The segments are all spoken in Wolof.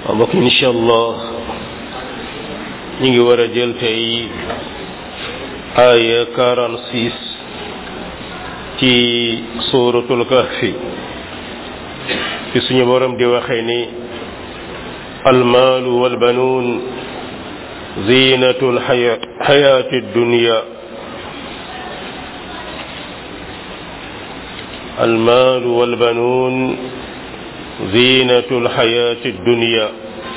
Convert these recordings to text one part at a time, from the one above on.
waaw mbokk incha allah ñu ngi war a jël tey aaya 46 ci suuratul kahfi fi suñu borom di waxee ni almaalu walbanuun ziinatul xayaati dunya almaalu walbanuun ziinatul xayaati dunya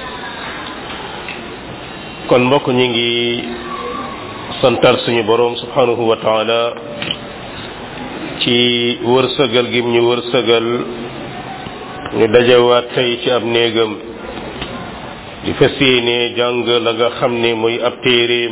kon mbokk ñi ngi santar suñu boroom subhanahu wa taala ci wërsëgal gim ñu wërsëgal ñu dajawaat tey ci ab néegam di fas yéene jàng la nga xam ne muy ab téeréem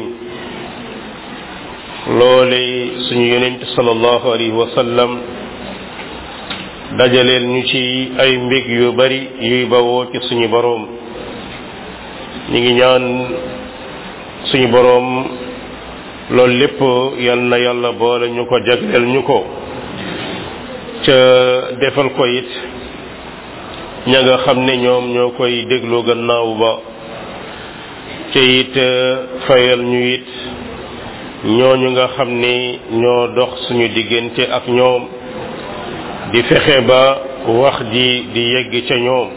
loole suñu yonent sallallahu alayhi wa sallam dajaleel ñu ci ay mbég yu bari yuy bawoo ci suñu boroom ñi ngi ñaan suñu boroom loolu lépp yal na yàlla boole ñu ko jagleel ñu ko ca defal ko it ña nga xam ne ñoom ñoo koy déglu gannaaw ba ca it fayal ñu it ñooñu nga xam ne ñoo dox suñu diggante ak ñoom di fexe ba wax ji di yegg ca ñoom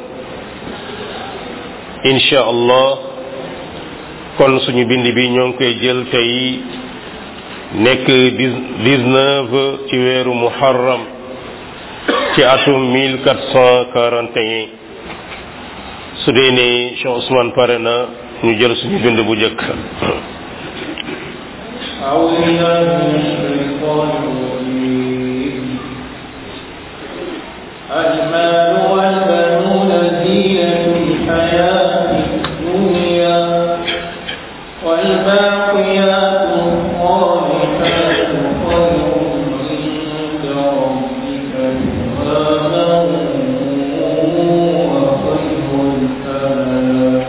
insha allah kon suñu bind bi ñoo ngi koy jël tey nekk dix-neuf ci weeru muharram ci atum mille quatre cent quarante et un su dee ne Cheikh Ousmane pare na ñu jël suñu bind bu njëkk أعوذ بالله من الشيطان الرجيم المال والبنون زينة الحياة الدنيا والباقيات الصالحات خير عند ربك ثوابا وخير أملا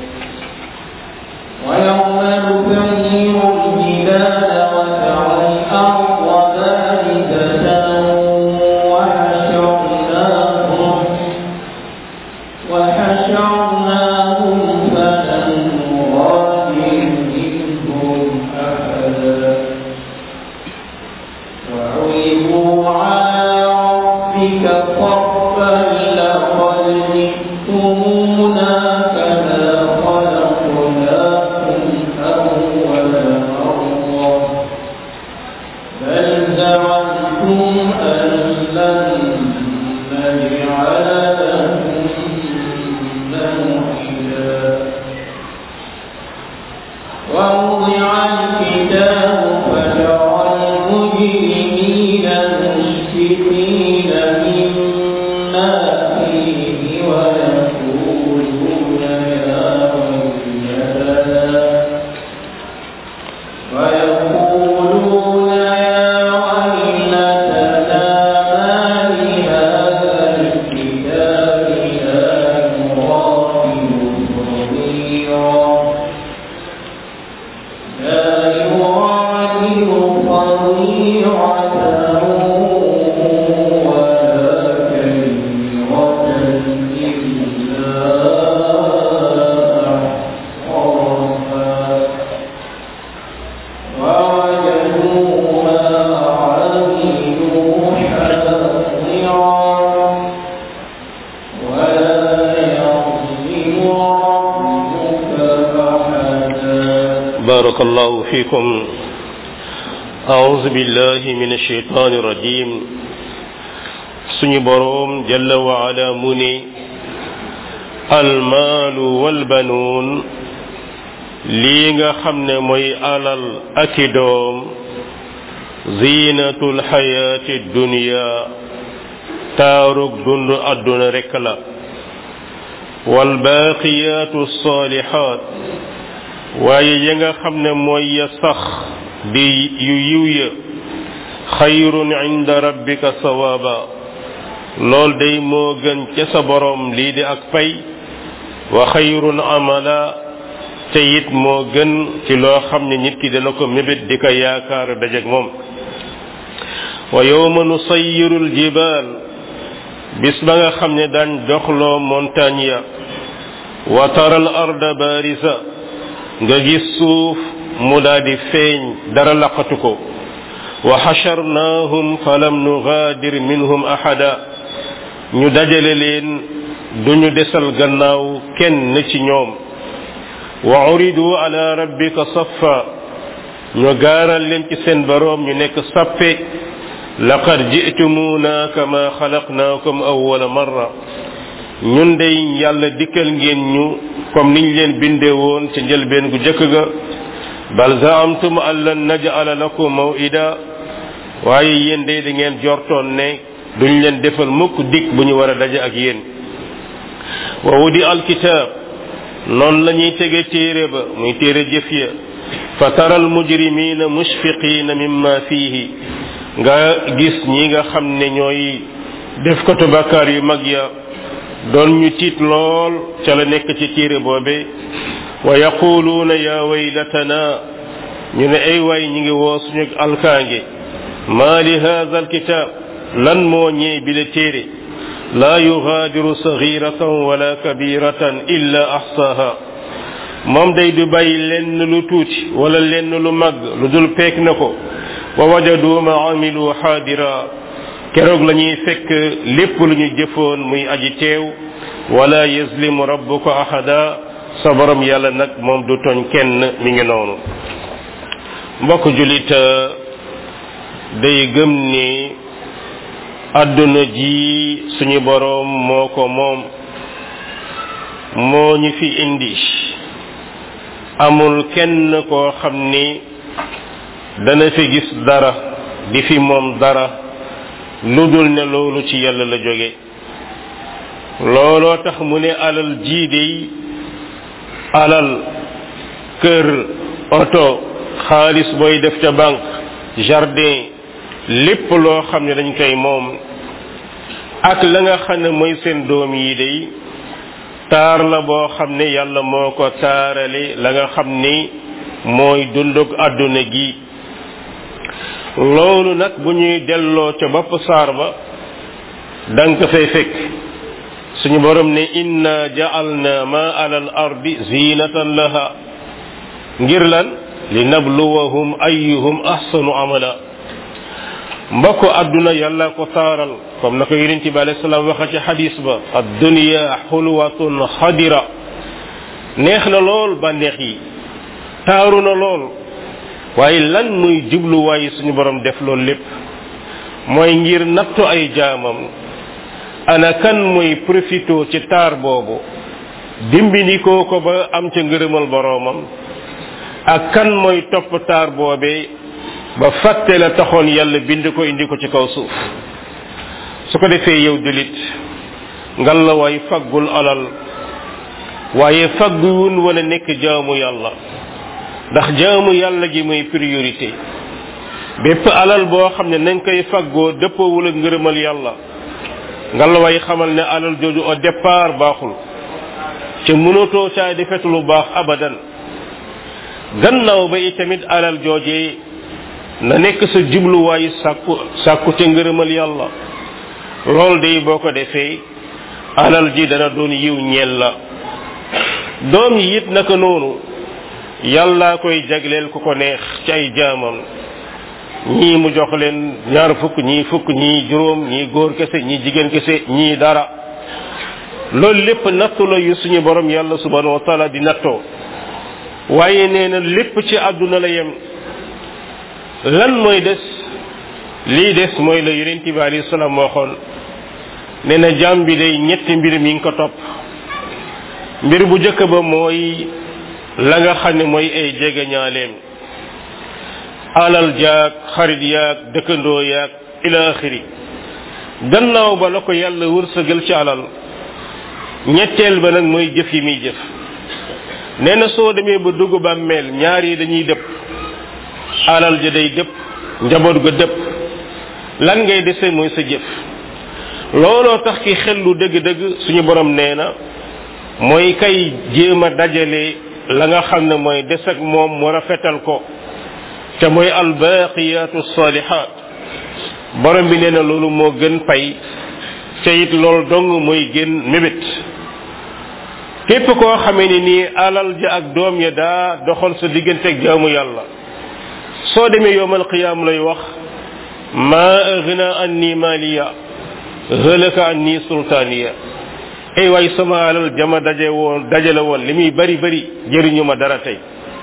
ويوم نسير الجبال وترى الأرض بارزة وحشرناهم وحشرناهم فلم نغادر منهم أحدا وعرضوا على ربك صفا لقد جئتمونا كما خلقناكم أول مرة بل زعمتم أن لن نجعل لكم موعدا ووضع الكتاب فترى المجرمين مشفقين مما فيه ويقولون يا ويلتنا ويقولون يا ويلتنا ما لهذا الكتاب لا يغادر صغيرا لا يغادر صغيرة ولا كبيرة إلا أحصاها ووجدوا ما عملوا حاضرا ولا يظلم ربك أحدا بارك الله فيكم أعوذ بالله من الشيطان الرجيم suñu boroom jalla wa ala mu ne almaalu walbanuun lii nga xam ne mooy alal aki doom ziinatul xayaati dunya taarug dund àdduna rekk la walbaaqiyaatu saalihaat waaye ya nga xam ne mooy ya sax di yu yiw ya xayrun inda rabbika sawaaba lool day moo gën ca sa borom lii di ak pay wa xayrun amala te it moo gën ci loo xam ne nit ki dana ko mébét di ko yaakaar dajeg moom wa yawma nusayyiru aljibaal bis ba nga xam ne daan doxloo montagne ya wa tara al arda barisa nga gis suuf mu daal di feeñ dara laqatu ko wa xasharnaahum falam nugaadir minhum ahada ñu dajale leen duñu desal gannaaw kenn ci ñoom wa uridu ala rabbika saffa ñu gaaral leen ci seen boroom ñu nekk sappe laqad ji'tumuuna kama xalaqnaakum awwala marra ñun dey yàlla dikkal ngeen ñu comme niñ leen bindee woon ca njëlbeen gu jëkk ga bal zaamtum an lan naj'ala lakum maw'ida waaye yéen day da ngeen jortoon ne duñ leen defal mukk dik bu ñu war a daje ak yéen wa wudi alkitab noonu la ñuy tege téere ba muy téere jëf ya fa tara almujrimina mushfiqina mimma fihi nga gis ñi nga xam ne ñooy def ko bakkaar yu mag ya doon ñu tiit lool ca la nekk ci téere boobe wa yaquluuna ya waylatana ñu ne ay waay ñi ngi woo suñu alkaange ma li hadha alkitab lan moo ñee bi la téere laa yugaadiru saxiratan wala kabiratan illa axsaaha moom day du bàyyi lenn lu tuuti wala lenn lu mag lu dul peek na ko wa wajadu ma amilu xaadira keroog la ñuy fekk lépp lu ñu jëfoon muy aji teew wala yazlimu rabbuka ahada sa borom yàlla nag moom du tooñ kenn mi ngi noonu mbokk julit day gëm ni àdduna ji suñu boroom moo ko moom moo ñu fi indi amul kenn koo xam ni dana fi gis dara di fi moom dara lu dul ne loolu ci yàlla la jóge looloo tax mu ne alal jii dey alal kër oto xaalis booy def ca banque jardin lépp loo xam ne dañ koy moom ak la nga xam ne mooy seen doom yi day taar la boo xam ne yàlla moo ko taarale la nga xam ni mooy dundug àdduna gi loolu nag bu ñuy delloo ca bopp saar ba danga ko fay fekk suñu borom ne inna ja'alna ma ala al ardi zinatan laha ngir lan li nabluwahum ayyuhum ahsanu amala mbokk àdduna yàlla ko taaral comme na ko yonent bi alayhi salaam waxa ci xadis ba addunya xulwatun xadira neex na lool bànneex yi taaru na lool waaye lan muy jubluwaay suñu borom def loolu lépp mooy ngir nattu ay jaamam ana kan muy profito ci taar boobu dimbindikoo ko ba am ca ngërëmal boroomam ak kan mooy topp taar boobee ba fàtte la taxoon yàlla bind ko indi ko ci kaw suuf su ko defee yow julit ngal la waay faggul alal waaye fagguwun wala nekk jaamu yàlla ndax jaamu yàlla gi mooy priorité bépp alal boo xam ne nañ koy faggoo dëppoowul ak ngërëmal yàlla ngal la waay xamal ne alal jooju au départ baaxul ca mënatoo caa defet lu baax abadan gannaaw ba itamit alal joojee na nekk sa jubluwaayu sàkku sàkku ca ngërëmal yàlla loolu day boo ko defee alal ji dana doon yiw ñeel la doom yi it naka noonu yàlla koy jagleel ku ko neex ci ay jaamam ñii mu jox leen ñaar fukk ñii fukk ñii juróom ñii góor kese ñii jigéen kese ñii dara loolu lépp nattu la yu suñu borom yàlla subhanahu wa taala di nattoo waaye nee na lépp ci àdduna la yem lan mooy des lii des mooy la yonent bi alayhi salaam waxoon nee na jaam bi day ñetti mbir mi ngi ko topp mbir bu njëkk ba mooy la nga xam ne mooy ay jegeñaaleem alal jaag xarit yaag dëkkandoo yaag ila axiri gannaaw ba la ko yàlla wërsëgal ci alal ñetteel ba nag mooy jëf yi muy jëf nee na soo demee ba dugg bàmmeel ñaar yi dañuy dëpp alal ja day dëpp njaboot ga dëpp lan ngay dese mooy sa jëf looloo tax ki xel lu dëgg-dëgg suñu borom nee na mooy kay jéem a dajale la nga xam ne mooy des ak moom mu rafetal ko te mooy albaqiyatu salihat borom bi nee na loolu moo gën pay te it loolu dong mooy gën mébét képp koo xamee ni nii alal ja ak doom ya daa doxal sa digganteeg jaamu yàlla soo demee yowmal qiyaam lay wax ma aghna anni maliya halaka anni sultaniya ay waay sama alal jama daje woon dajale woon li muy bari bari jëriñu ma dara tey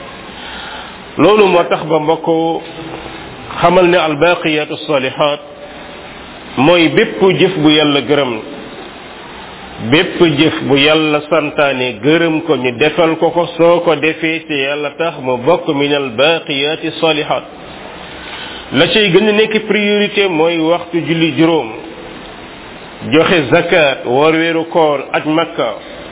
loolu moo tax ba mbokk xamal ne albaqiyatu salihat mooy bépp jëf bu yàlla gërëm bépp jëf bu yàlla santaane gërëm ko ñu defal ko ko soo ko defee te yàlla tax mu bokk min albaqiyati salihat la cay gën a nekk priorité mooy waxtu julli juróom joxe zakat woor weeru koor aj makka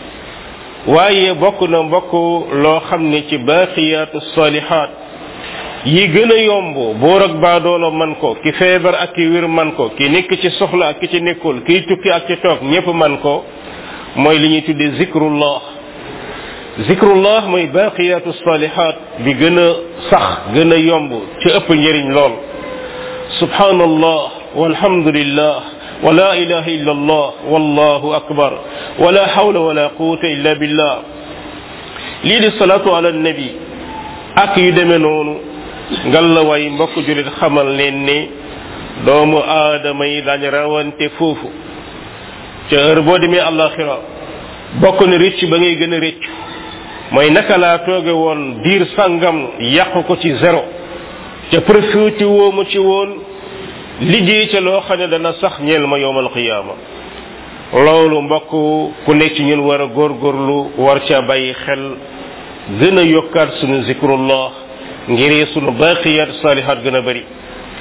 waaye bokk na mbokk loo xam ne ci baqiyatu salihat yi gën a yomb boor ak baadoolo man ko ki feebar ak ki wér man ko ki nekk ci soxla ak ki ci nekkul kiy tukki ak ci toog ñépp man ko mooy li ñuy tuddee zikrullah zikrullah mooy baqiyatu salihat bi gën a sax gën a yomb ci ëpp njëriñ lool subhanallah walhamdulillah ولا إله إلا الله والله أكبر ولا حول ولا قوة إلا بالله lii di salatu ala nabi ak yu demee noonu ngalla way mbokk julit xamal leen ne doomu aadama yi dañ rawante foofu ca heure boo demee àllaxira bokk na rëcc ba ngay gën a rëcc mooy naka laa tooge woon diir sangam yàq ko ci zéro ca profité woo mu ci woon liggéey ca loo xam ne dana sax ñeel ma yowmal qiyaama loolu mbokk ku nekk ci ñun war a góorgóorlu war ca bàyyi xel gën a yokkaat sunu zikrullah ngir sunu baqiyat salihat gën a bari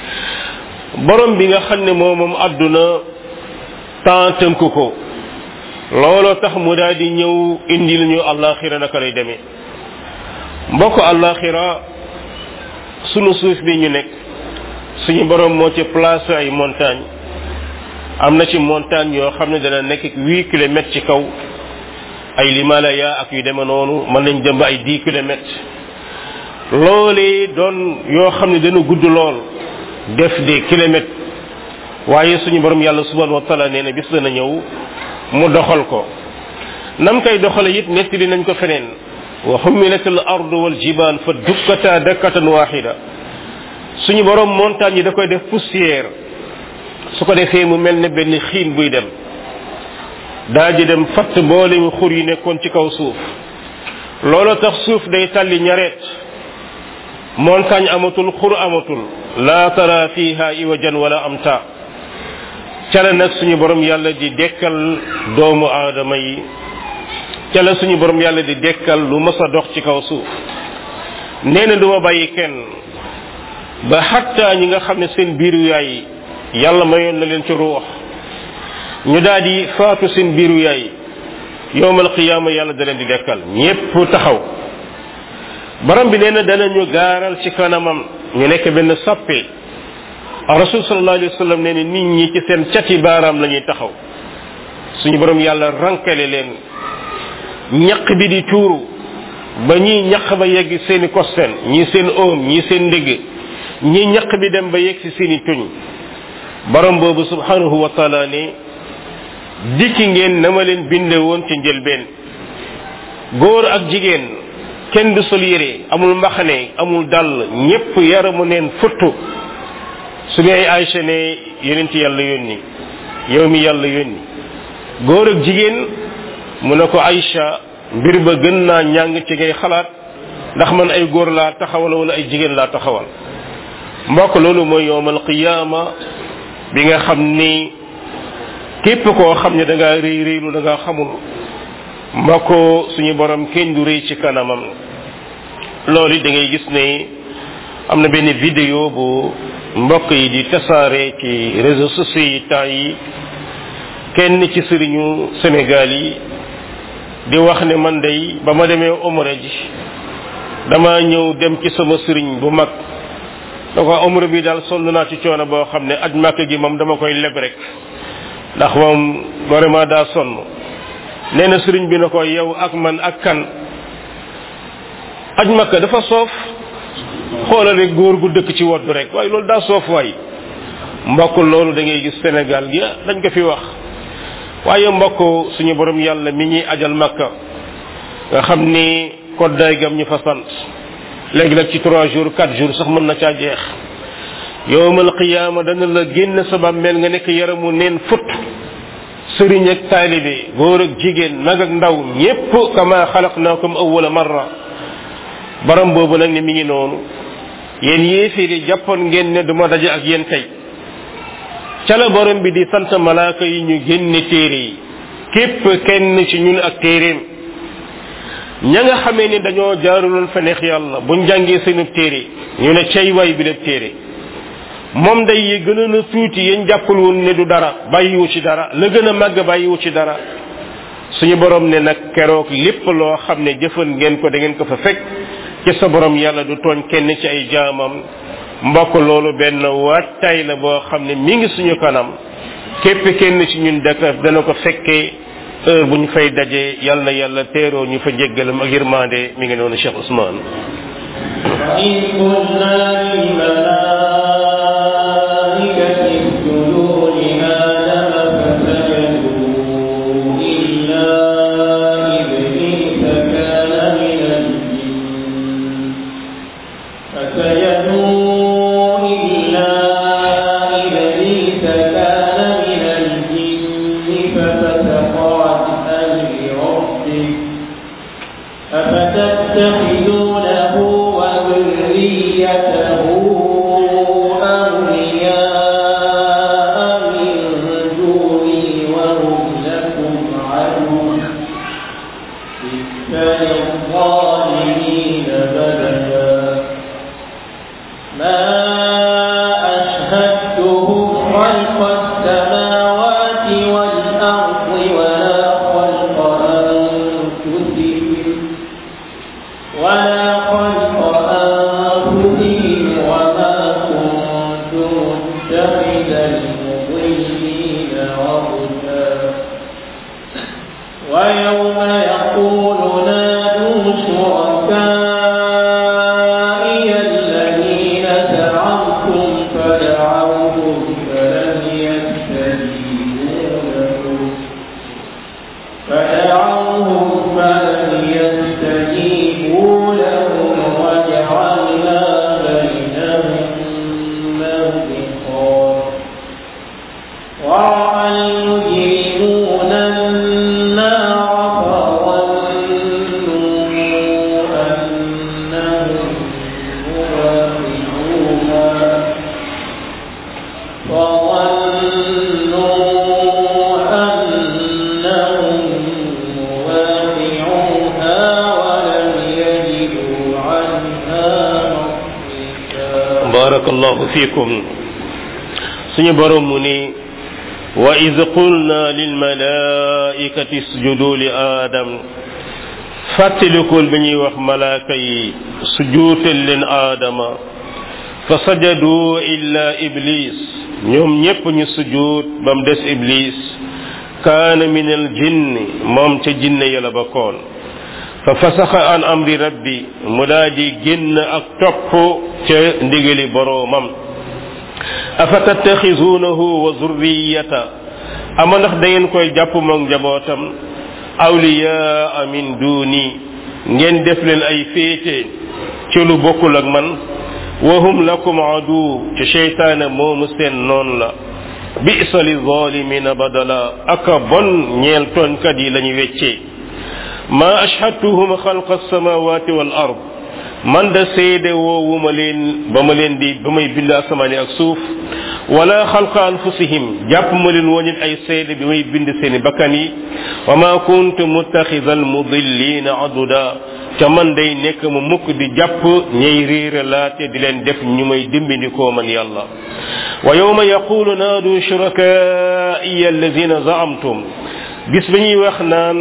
borom bi nga xam ne moo moom àdduna temps tënk ko looloo tax mu daal di ñëw indil ñu àllaaxira naka lay demee mbokk àllaaxira sunu suuf bi ñu nekk suñu borom moo ci placé ay montagne am na ci montagne yoo xam ne dana nekk huit kilomètres ci kaw ay limalaya ak yu deme noonu mën nañ dem ba ay dix kilomètres loolee doon yoo xam ne dana gudd lool def des kilomètres waaye suñu borom yàlla subhanahu wa taala nee na bis dana ñëw mu doxal ko nam koy doxale it nettali nañ ko feneen wa xumilat al ardu wal jibal fa dukkata dakkatan waxida suñu borom montagne yi da koy def poussière su ko defee mu mel ne benn xiin buy dem daa ji dem fatt mboolem xur yi nekkoon ci kaw suuf loolu tax suuf day tàlli ñareet montagne amatul xur amatul laa tara fiha iwajan wala amta ca la nag suñu borom yàlla di dekkal doomu aadama yi ca la suñu borom yàlla di dekkal lu mës a dox ci kaw suuf nee na duma bàyyi kenn ba xatta ñi nga xam ne seen biiru yaay yàlla mayoon na leen ci ruux ñu daal di faatu seen biiru yaay yowmal qiyaama yàlla da leen di dekkal ñépp taxaw borom bi nee na danañu gaaral ci kanamam ñu nekk benn sappe rasul sallallahu alayhi wa sallam nee na nit ñi ci seen cati baaraam la ñuy taxaw suñu borom yàlla rankale leen ñaq bi di tuuru ba ñii ñaq ba yegg seeni kosten ñii seen oom ñii seen ndigg ñii ñaq bi dem ba yegg si seeni tuñ borom boobu subhanahu wa taala ne dikki ngeen na ma leen binde woon ci njëlbeen góor ak jigéen kenn du sol yére amul mbaxane amul dàll ñépp yaramu neen futtu su ne ay Aïcha ne yonent yàlla yónni yow mi yàlla yónni góor ak jigéen mu ne ko Aïcha mbir ba gën naa ñàng ci ngay xalaat ndax man ay góor laa taxawal wala ay jigéen laa taxawal mbokk loolu mooy yowmal qiyaama bi nga xam ni képp koo xam ne da ngaa réy réylu da ngaa xamul mbokk suñu borom kenn du réy ci kanamam loolu da ngay gis ne am na benn vidéo bu mbokk yi di tasaare ci réseaux sociaux yi temps yi kenn ci sëriñu Sénégal yi di wax ne man day ba ma demee omra ji dama ñëw dem ci sama sëriñ bu mag da ko omra bi daal sonn naa ci coono boo xam ne aj màkk gi moom dama koy leb rek ndax moom vraiment daa sonn nee na sëriñ bi na ko yow ak man ak kan aj màkk dafa soof xoolal rek góor gu dëkk ci wodd rek waaye loolu daa soof waay mbokk loolu da ngay gis Sénégal gi dañ ko fi wax waaye mbokk suñu borom yàlla mi ñuy ajal makka nga xam ni koddaay gam ñu fa sant léegi nag ci trois jours quatre jours sax mën na caa jeex yowmal qiyaama dana la génn sa bàmmeel nga nekk yaramu neen fut sëriñ ak taalibe góor ak jigéen mag ak ndaw ñépp kama xalaqnaakum awwala marra borom boobu nag ne mi ngi noonu yéen yéefiri jàppoon ngeen ne duma daje ak yéen tey ca la borom bi di sant malaaka yi ñu génne téere yi képp kenn ci ñun ak téeréem ña nga xamee ni dañoo jaaruloon fa neex yàlla buñ jàngee seenu téere ñu ne cay waay bi la téere moom day yi gënoon a tuuti yañ jàppul woon ne du dara bàyyiwu ci dara la gën a màgg bàyyiwu ci dara suñu borom ne nag keroog lépp loo xam ne jëfan ngeen ko da ngeen ko fa fekk ci sa borom yàlla du tooñ kenn ci ay jaamam mbokk loolu benn waajtaay la boo xam ne mi ngi suñu kanam képp kenn ci ñun daka dana ko fekkee heure bu ñu fay dajee yàlla na yàlla teeroo ñu fa jéggalam ak yërmande mi ngi noonu Cheikh Ousmane وإذ قلنا للملائكة اسجدوا لآدم فسجدوا إلا إبليس كان من الجن فسجدوا إلا إبليس كان من الجن ففسق عن أمر ربه أفتتخذونه وذريته أولياء من دوني وهم لكم عدو بئس للظالمين بدلا ما أشهدتهم خلق السماوات والأرض ولا خلق أنفسهم ولا خلق أنفسهم وما كنت متخذ المضلين عضدا ويوم يقول نادوا شركائي الذين زعمتم فدعوهم فلم يستجيبوا لهم فدعوهم فلم يستجيبوا لهم وجعلنا بينهم موبقا ورأى المجرمون النار فظنوا أنهم مواقعوها وظنوا أنهم مواقعوها ولم يجدوا عنها مصرفا barakallahu fikum suñu borom mu ni wa id qulna lil malaikati isjudu li adam fàttalikul bi ñuy wax malaaka yi sujuutal leen aadama fa sajadu illa iblis ñoom ñépp ñu sujuut ba mu des iblis kaana min al jinni moom ca jinne ya la bakkoon fa fasaxa an amri rabbi mu daa di génn ak topp ca ndigali boroomam afa tattaxisuunahu wa zurriyata ama ndax da ngeen koy jàpp moog njabootam awliyaa min duuni ngeen def leen ay féete ci lu bokkul ak man wa hum lakum adu ci cheytaane moomu seen noon la bisa li zalimina badala aka bon ñeel tooñkat yi lañu weccee ma ashhadtuhum xalqa alsamawati wal ard man da seede woowuma leen ba ma leen di ba may bind asamaani ak suuf wala xalqa anfusihim jàpp ma leen woon it ay seede bi may bind seeni bakkan yi wa ma kuntu muttaxida almudillina aduda ca man day nekk mu mukk di jàpp ñay réere laate di leen def ñu may dimbindikoo man yàlla wa yawma yaqulu naadu shurakaaiya alladina zaamtum bis ba ñuy wax naan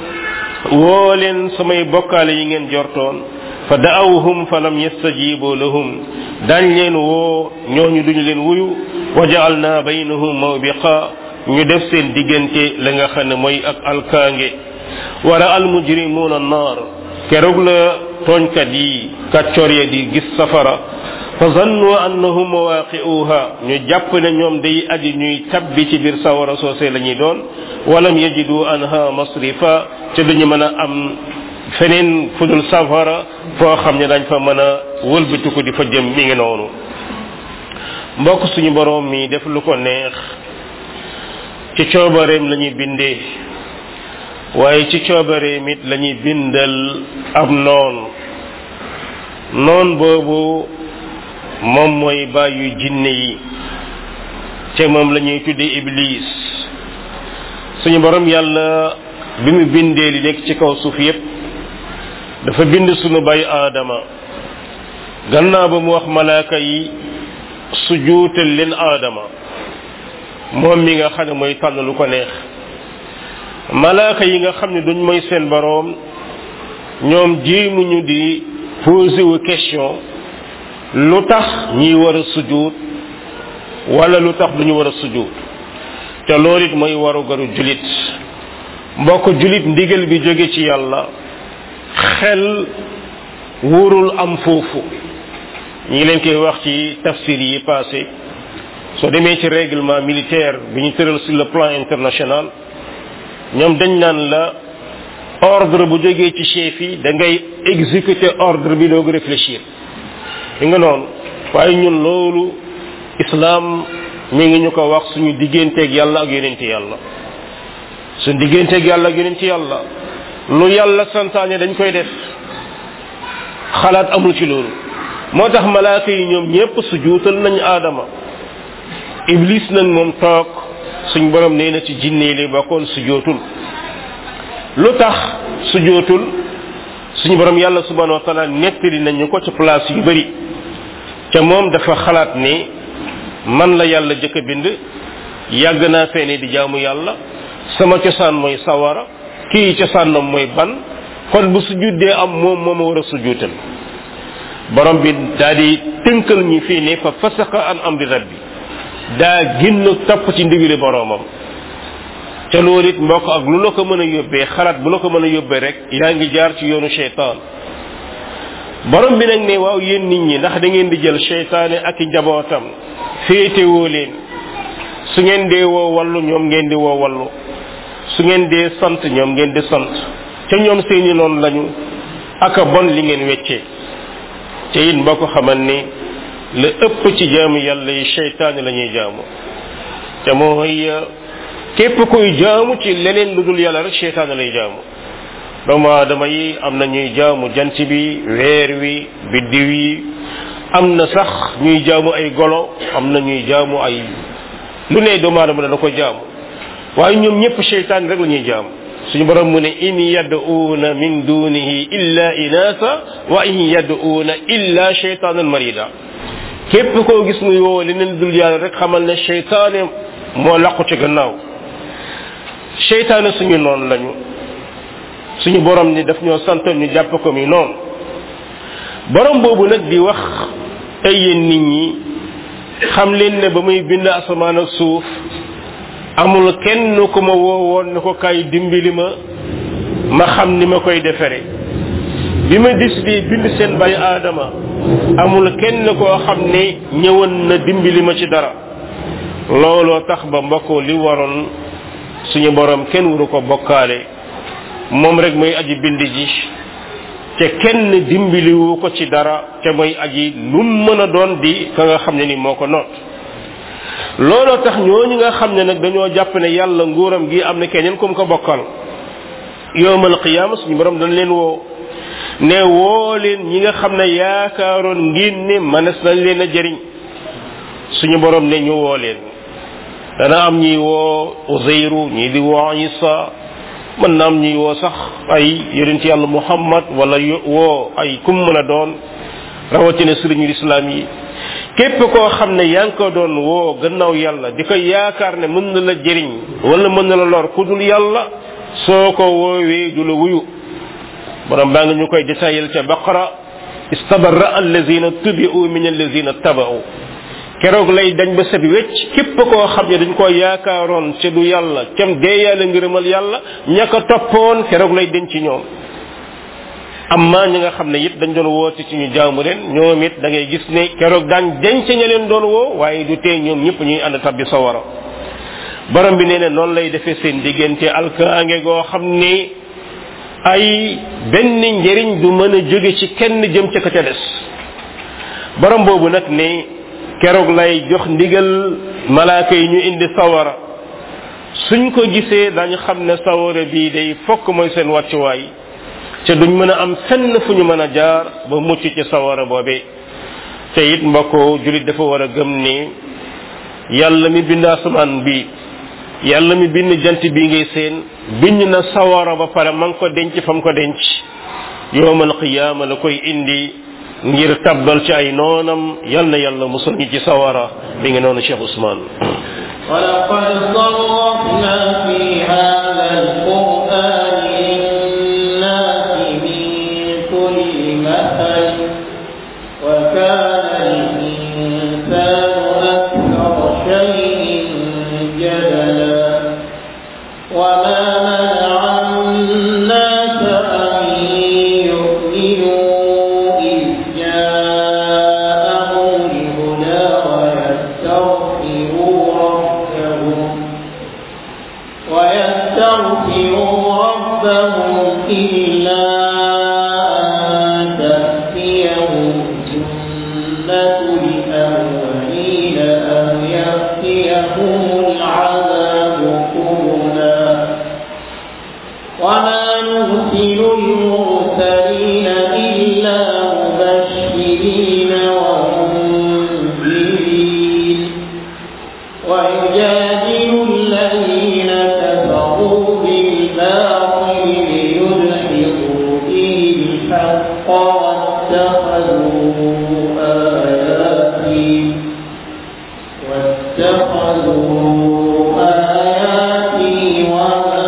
woo leen samay bokkaale yi ngeen jortoon fa daawhum fa lam yastajibu lahum dañ leen woo ñooñu duñu leen wuyu wa jaalna baynahum mawbiqa ñu def seen diggante la nga xam ne mooy ak alkaange wara al mujrimuuna naar keroog la tooñkat yi kàccoor ya di gis safara fa zannu annahum mawaqi'uha ñu jàpp ne ñoom day aji ñuy tabbi ci biir sawara soosé la ñuy doon walam yajidu anha masrifa ca duñu mën a am feneen fudul safara foo xam ne dañ fa mën a wëlbatiku di fa jëm mi ngi noonu mbokk suñu boroom mi def lu ko neex ci coobareem la ñuy bindee waaye ci coobareem it la ñuy bindal ab noon noon boobu moom mooy bàyyu jinne yi te moom la ñuy tuddee iblis suñu borom yàlla bi mu bindee li nekk ci kaw suuf yépp dafa bind sunu bay aadama gannaaw ba mu wax malaaka yi su juutal leen aadama moom mi nga xam ne mooy tànn lu ko neex malaaka yi nga xam ne duñ mooy seen boroom ñoom jéemuñu di posé wu question lu tax ñiy war a sujuut wala lu tax duñu war a sujuut te loolu it mooy waru garu julit mbokk julit ndigal bi jóge ci yàlla xel wóorul am foofu ñi ngi leen koy wax ci tafsir yi passé soo demee ci règlement militaire bi ñu tëral sur le plan international ñoom dañ naan la ordre bu jógee ci chef yi da ngay exécuter ordre bi doog réfléchir li nga noonu waaye ñun loolu islam mi ngi ñu ko wax suñu digganteeg yàlla ak yonent yàlla suñu digganteeg yàlla ak yonent yàlla lu yàlla santaane dañ koy def xalaat amul ci loolu moo tax malaaka yi ñoom ñépp su juutal nañ aadama iblis nag moom toog suñ borom nee na ci jinne li bokkoon su jootul lu tax su jootul suñu borom yàlla subhanahu wa taala nettali nañu ko ci place yu bari ca moom dafa xalaat ni man la yàlla jëkk a bind yàgg naa feene di jaamu yàlla sama cosaan mooy sawara kii cosaanam mooy ban kon bu sujudee am moom moo ma war a sujuutal borom bi daa di tënkal ñi fii ne fa fasaqa an amri rabbi daa génn topp ci ndigli boromam te loolu it mbokk ak lu la ko mën a yóbbee xalaat bu la ko mën a yóbbee rek yaa ngi jaar ci yoonu cheytaan borom bi nag ne waaw yéen nit ñi ndax da ngeen di jël cheytaane ak i njabootam féetewoo leen su ngeen dee woo wallu ñoom ngeen di woo wallu su ngeen dee sant ñoom ngeen di sant te ñoom seeni noonu lañu aka bon li ngeen weccee te it mbokk xamal ni la ëpp ci jaamu yàlla yi cheytaane la ñuy jaamu te mooy képp kuy jaamu ci leneen lu dul yàlla rek cheytaane lay jaamu doomu aadama yi am na ñuy jaamu jant bi weer wi biddiw yi am na sax ñuy jaamu ay golo am na ñuy jaamu ay lu ne doomu aadama dana ko jaamu waaye ñoom ñëpp cheytaan rek la ñuy jaamu suñu borom mu ne in yad'uuna min dunihi illa inasa wa in yad'uuna illa cheytaanan marida képp koo gis muy woo leneen dul yàlla rek xamal ne cheytaane moo laqu ci gannaaw cheytaane suñu noonu lañu suñu borom ni daf ñoo santoon ñu jàpp ko mi noonu borom boobu nag di wax ay yéen nit ñi xam leen ne ba muy bind asamaan ak suuf amul kenn ku ma woowoon ne ko kay dimbali ma ma xam ni ma koy defere bi ma décidé bind seen bay aadama amul kenn koo xam ne ñëwoon na dimbali ma ci dara looloo tax ba mbokkoo li waroon suñu borom kenn waru ko bokkaale moom rek mooy aji bind ji te kenn dimbaliwu ko ci dara te mooy aji lu mën a doon di ka nga xam ne ni moo ko noot looloo tax ñooñu nga xam ne nag dañoo jàpp ne yàlla nguuram gi am na keneen kum ko bokkal yowmal qiyaama suñu borom dañ leen woo ne woo leen ñi nga xam ne yaakaaroon ngeen ne manes nañ leen a jëriñ suñu borom ne ñu woo leen dana am ñuy woo Uzayru ñii di woo Isa mën na am ñuy woo sax ay yonent yàlla Muhammad wala woo ay kum mën a doon rawatina sëriñu islam yi képp koo xam ne yaa ngi ko doon woo gannaaw yàlla di ko yaakaar ne mën na la jëriñ wala mën na la lor ku dul yàlla soo ko woowee du la wuyu borom baa ngi ñu koy détaillé ca baqara istabarra allazina tubi'u min allazina taba'u keroog lay dañ ba set wecc képp koo xam ne dañ ko yaakaaroon ca du yàlla cam dee yàlla ngërëmal yàlla ña ko toppoon keroog lay denc ci ñoom amma ñi nga xam ne it dañ doon woote ci ñu jaamu leen ñoom it da ngay gis ne keroog daan denc ña leen doon woo waaye du tee ñoom ñëpp ñuy ànd tabbi sawara borom bi nee ne noonu lay defee seen diggante alkaange goo xam ni ay benn njëriñ du mën a jóge ci kenn jëm ca ka ca des borom boobu nag ne keroog lay jox ndigal malaaka yi ñu indi sawara suñ ko gisee dañu xam ne sawara bii day fokk mooy seen wàccuwaay ca duñ mën a am fenn fu ñu mën a jaar ba mucc ci sawara boobee te it mbokk julit dafa war a gëm ni yàlla mi bind asamaan bi yàlla mi bind jant bi ngay seen bind na sawara ba pare ma ngi ko denc fa mu ko denc yowmal qiyaama la koy indi ngir tabbal ci ay noonam yal na yàlla musal ñi ci sawara mi ngi noonu Cheikh Ousmane ولقد صرفنا في هذا القرآن للناس من كل مثل وكان الإنسان أكثر شيء جدلا وما منع الناس أن يؤمنوا إذ جاءهم الهدى ويستغفروا ربهم ويستغفروا ربهم إلا أن تأتيهم سنة الأولين أو يأتيهم العذاب قبلا وما نرسل المرسلين إلا مبشرين ومنذرين ويجادل الذين كفروا بالباطل ليدحضوا به الحق واتخذوا آياتي واتخذوا آياتي وما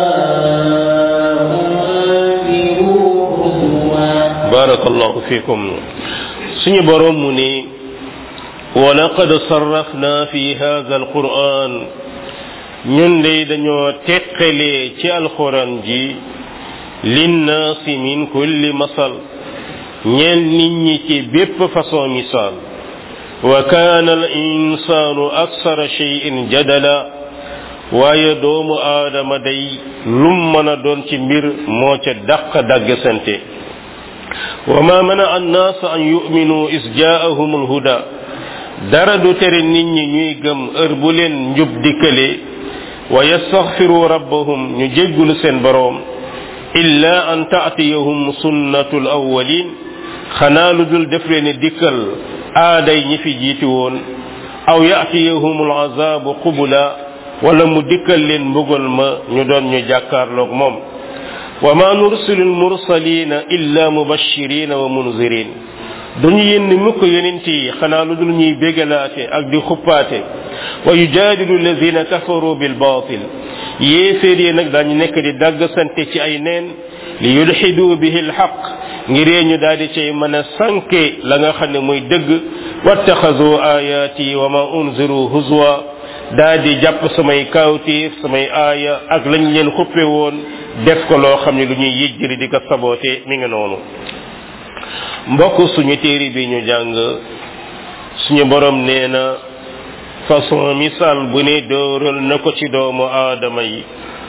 أنذروا هزوا barakallahu fikum suñu borom mu ni ولقد صرفنا في هذا القرآن ñun de dañoo teqalee ci alquran ji linnaasi min kulli masal ñeel nit ñi ci bépp façon misaal wa kaana al insaanu aksara cheyin jadala waaye doomu aadama day lum mën a doon ci mbir moo ca dàq dàgg sante wa ma mana annaas an yuminu is jaahum alhuda dara du tere nit ñi ñuy gëm heure bu leen njub dikkale wa yastaghfiru rabbahum ñu jéggulu seen boroom illa an taatiyahum sunnatu alawalin xanaa lu dul def leen dikkal aaday ñi fi jiiti woon aw yaatiyahum alazabu qubula wala mu dikkal leen mbugal ma ñu doon ñu jàkkaarloog moom wa ma nursilu almursalina illa mubashirina wa munzirin duñu yenn mukk yonent yi xanaa lu dul ñuy bégalaate ak di xuppaate wa yujaadilu alladina kafaru bilbatil yéeféer yi nag daañu nekk di dagg sante ci ay neen li yulxidu bihi alxaq ngiree ñu daal di cay mën a sànke la nga xam ne muy dëgg wattaxazu ayaati wa ma unziru huzwa daal di jàpp samay kawtiif samay aaya ak lañ leen xuppe woon def ko loo xam ne lu ñuy yëjjëri di ko saboote mi ngi noonu mbokk suñu téere bi ñu jàng suñu borom nee na façon misaal bu ne dóoral na ko ci doomu aadama yi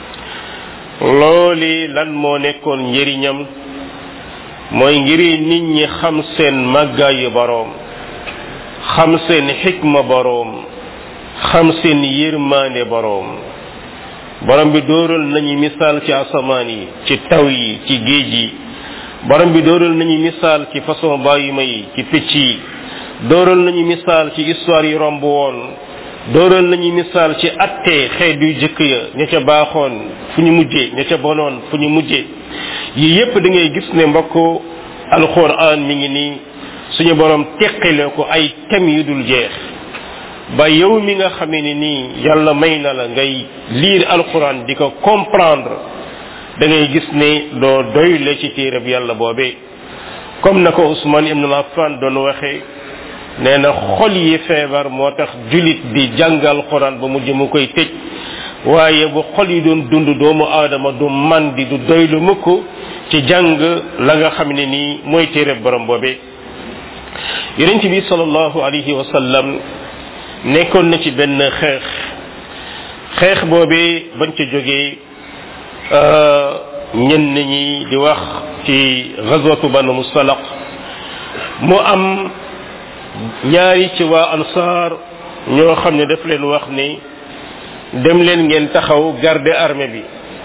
looli lan moo nekkoon njëriñam mooy ngiri nit ñi xam seen màggaayu boroom xam seen xikma boroom xam seen yërmaande boroom borom bi dóoral nañu misaal ci asamaan yi ci taw yi ci géej yi borom bi dóoral nañu misaal ci façon bàyyima yi ci picc yi dóoral nañu misaal ci histoire yi romb woon dóoral nañu misaal ci atte xeet yu jëkk ya ña ca baaxoon fu ñu mujjee ña ca bonoon fu ñu mujjee yi yépp da ngay gis ne mbokk alquran mi ngi nii suñu borom teqale ko ay tem yu dul jeex ba yow mi nga xamee ni nii yàlla may na la ngay lire alquran di ko comprendre da ngay gis ne doo doyle ci téereb yàlla boobee comme na ko Ousmane ibn Affan doon waxee nee na xol yi feebar moo tax julit di jàngal quran ba mujj mu koy tëj waaye bu xol yi doon dund doomu aadama du man di du doylu mukk ci jàng la nga xam ne nii mooy téereb borom boobee yonent bi sallallahu alayhi wa sallam nekkoon na ci benn xeex xeex boobee bañ ca jógee ñenn ñi di wax ci gazwatu banu mustalaq mu am ñaari ci waa ansaar ñoo xam ne daf leen wax ni dem leen ngeen taxaw garder armée bi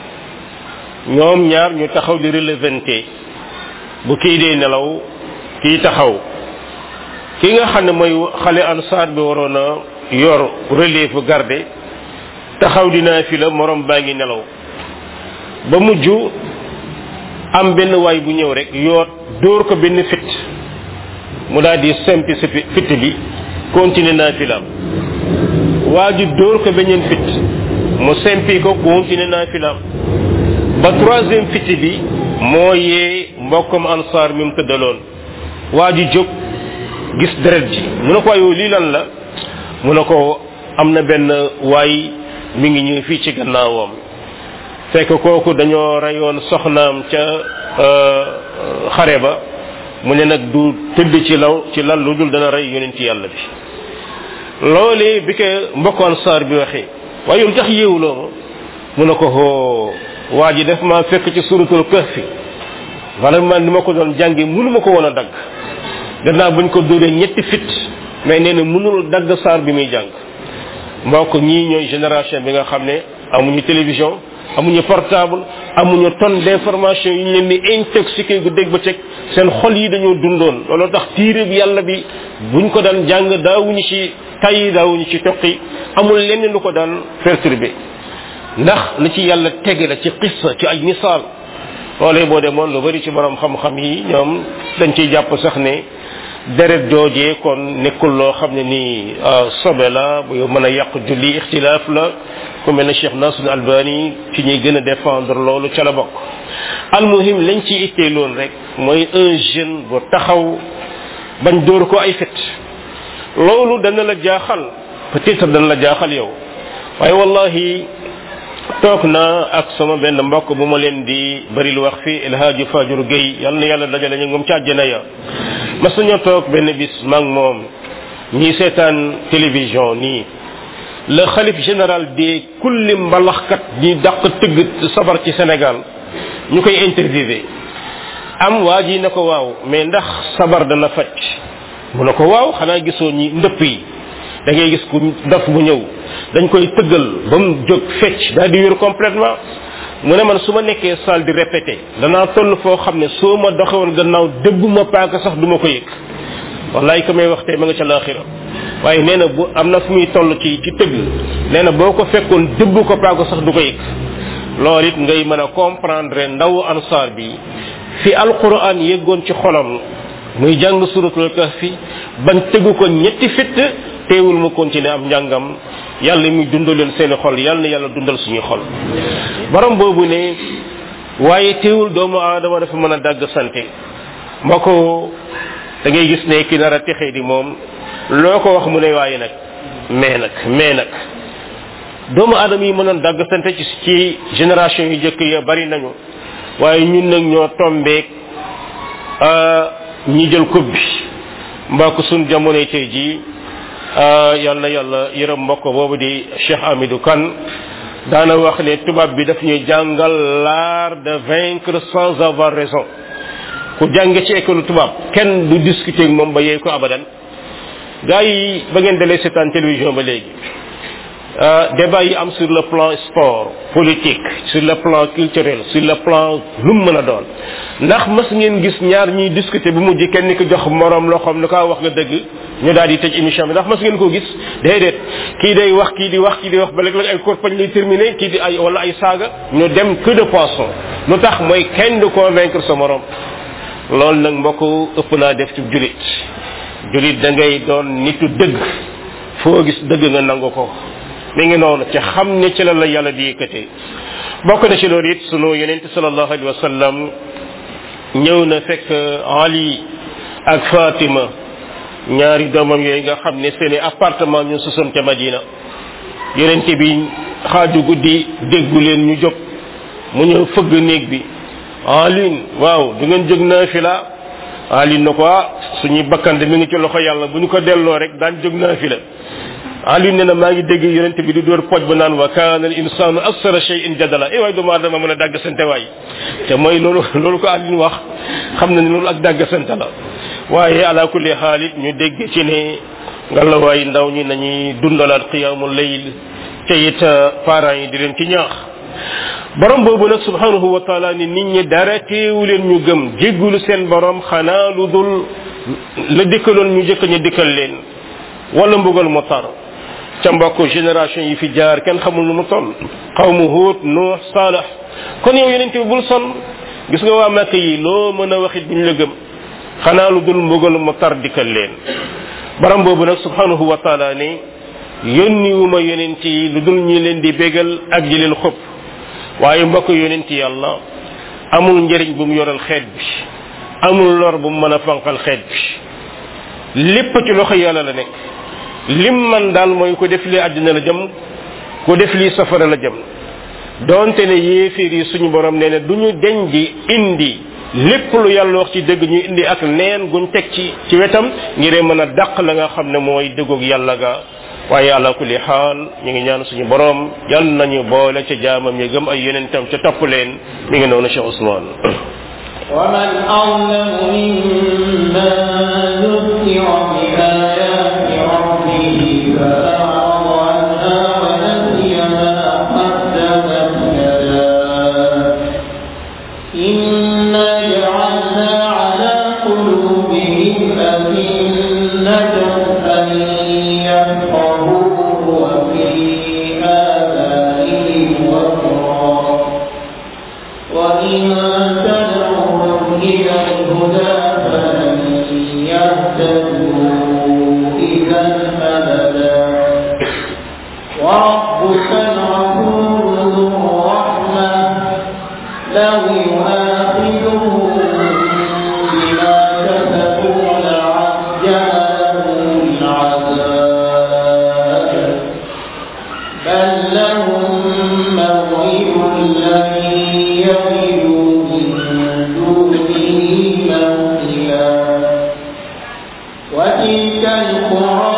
ñoom ñaar ñu taxaw di relevanté bu kii dee nelaw kii taxaw ki nga xam ne mooy xale ansaar bi waroon a yor relève garde taxaw dinaa fi la morom baa ngi nelaw ba mujj am benn waay bu ñëw rek yoot dóor ko benn fit mu daal di sempi si fit bi continuer naa fi la waa ji dóor ko beneen fit mu sempi ko continuer naa fi la ba troisième fit bi moo yee mbokkam ansaar mi mu tëddaloon waa ji jóg gis deret ji mu ne ko waaye yow lii lan la mu ne ko am na benn waay mi ngi ñëw fii ci gannaawam fekk kooku dañoo reyoon soxnaam ca xare ba mu ne nag du tëdd ci law ci lal lu dul dana rey yonent yàlla bi loolee bi ko mbokkoon saar bi waxee waaye yow tax yéewuloo ma mu ne ko hoo waa ji def maa fekk ci suratul kahfi vraiment ni ma ko doon jàngi mënu ma ko woon a dagg gannaaw buñ ko dóoree ñetti fit mais nee na mënul dagg saar bi muy jàng mbokk ñii ñooy génération bi nga xam ne amuñu télévision amuñu portable amuñu tonne d'information yi ñu leen di intoxiqué gu dégg ba teg seen xol yi dañoo dundoon looloo tax tiire bi yàlla bi buñ ko daan jàng daawuñu ci tay daawuñu ci toqi amul lenn lu ko daan perturbé ndax li ci yàlla tege la ci qissa ci ay misaal loolee boo demoon lu bari ci borom xam-xam yi ñoom dañ ciy jàpp sax ne deret joojee kon nekkul loo xam ne nii sobe la bu mën a yàq julli ixtilaaf la ku mel ne Cheikh Nasr Albani ci ñuy gën a défendre loolu ca la bokk almuhim lañ ci ittee loolu rek mooy un jeune bu taxaw bañ dóor ko ay fit loolu dana la jaaxal peut-être dana la jaaxal yow waaye wallahi toog na ak sama benn mbokk bu ma leen di bari lu wax fii El Hadji Fajur Gueye yal na yàlla dajale ñu moom ci àjjana ya mas nañoo toog benn bis maag moom ñii seetaan télévision nii le xalif général de kulli mbalaxkat ñi dàq tëgg sabar ci Sénégal ñu koy interviewé am waa ji na ko waaw mais ndax sabar dana faj mu ne ko waaw xanaa gisoo ñi ndëpp yi da ngay gis ku daf bu ñëw dañ koy tëggal ba mu jóg fecc daal di wér complètement mu ne man su ma nekkee salle di répété danaa toll foo xam ne soo ma doxewoon gannaaw dëbb ma paaka sax du ma ko yëg wallaay ka may wax tey ma nga ca laaxira waaye nee na bu am na fu muy toll ci ci tëgg nee na boo ko fekkoon dëbb ko paaka sax du ko yëg loolu it ngay mën a comprendre ndawu ansaar bi fi alquran yeggoon ci xolam muy jàng suratul kahfi bañ tëggu ko ñetti fitt teewul mu continuer am njàngam yàlla muy dundal leen seeni xol yàlla na yàlla dundal suñuy xol borom boobu ne waaye teewul doomu aadama dafa mën a dàgg sante moo ko da ngay gis ne ki nar a texee di moom loo ko wax mu ne waaye nag mais nag mais nag doomu aadama yi mënoon dàgg sante ci ci génération yu jëkk ya bari nañu waaye ñun nag ñoo tombeek ñi jël coupe bi mbokk suñ jamonoy tey jii yal na yàlla yërëm mbokk boobu di Cheikh Amidou Kane daana wax ne tubaab bi daf ñuy jàngal l'art de vaincre sans avoir raison ku jànge ci école tubaab kenn du discuter ak moom ba yeey ko abadan gars yi ba ngeen dalee seetaan télévision ba léegi débat yi am sur le plan sport politique sur le plan culturel sur le plan lu mu mën a doon ndax mas ngeen gis ñaar ñuy discuter bu mujj kenn ki jox morom loo xam ne kaa wax nga dëgg ñu daal di tëj émission bi ndax mas ngeen koo gis déedéet kii day wax kii di wax kii di wax ba léeg-léeg ay corpañ lay terminé kii di ay wala ay saaga ñu dem que de poisson lu tax mooy kenn du convaincre sa morom loolu nag mbokk ëpp naa def ci julit julit da ngay doon nitu dëgg foo gis dëgg nga nangu ko mi ngi noonu ci xam ne ci la la yàlla di yëkkatee bokk na ci loolu it sunu yonente sallallahu alayhi wa sallam ñëw na fekk ali ak fatima ñaari doomam yooyu nga xam ne seeni appartement ñu sosoon ca madina yonente bi xaaju guddi déggu leen ñu jóg mu ñëw fëgg néeg bi alin waaw du ngeen jóg naa fi la alin na ko ah suñuy bakkande mi ngi ci loxo yàlla bu ñu ko delloo rek daan jóg naa fi la ali ne na maa ngi dégg yonente bi di dóor poj ba naan wa kaana al insanu aksara shay'in jadala eh waay doomu aadama mën a dàgg sante waay te mooy loolu loolu ko ali wax xam na ne loolu ak dàgg sante la waaye ala kulli xaalit ñu dégg ci ne ngalawaay ndaw ñi nañuy dundalaat qiyaamul layl te it parents yi di leen ci ñaax borom boobu nag subhanahu wa taala ni nit ñi dara teewu leen ñu gëm jéggulu seen borom xanaa lu dul la dikkaloon ñu jëkk ñu dikkal leen wala mbugal mu tar ca mbokk génération yi fi jaar kenn xamul nu mu toll xawmu huut nuux saalax kon yow yeneen bi bul son gis nga waa màkk yi loo mën a waxit duñ la gëm xanaa lu dul mbugal mu tar dikkal leen borom boobu nag subhanahu wa taala ne yónni wu ma yonent yi lu dul ñi leen di bégal ak ji leen xëpp waaye mbokk yonent yàlla amul njëriñ bu mu yoral xeet bi amul lor bu mu mën a fanqal xeet bi lépp ci loxo yàlla la nekk lim man daal mooy ko def lii àddina la jëm ko def lii safara la jëm donte ne yéeféer yi suñu borom nee na du ñu deñ di indi lépp lu yàlla wax ci dëgg ñu indi ak neen guñ teg ci ci wetam ngir mën a dàq la nga xam ne mooy dëggoog yàlla ga waaye ala kulli xaal ñu ngi ñaan suñu borom yal nañu boole ca jaamam yi gëm ay yonentam ca topp leen mi ngi noonu Cheikh Ousmane ومن أظلم ممن ذكر بآيات ربه فأعرض عنها ونسي ما قدمت يداه إنا جعلنا على قلوبهم أكنة أن يفقهوه وفي آذانهم وقرا وإن تدعوهم إلى الهدى فلن يهتدوا إذا أبدا وربك الغفور ذو الرحمة لو يؤاخذهم بما كسبوا لعجل لهم العذاب بل لهم موعد لن يجدوا من دونه موئلا وتلك القرى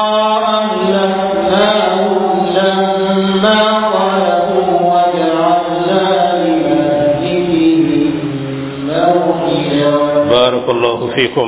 أهلكناهم لما ظلموا وجعلنا لمهلكهم موئلا barakallahu fikum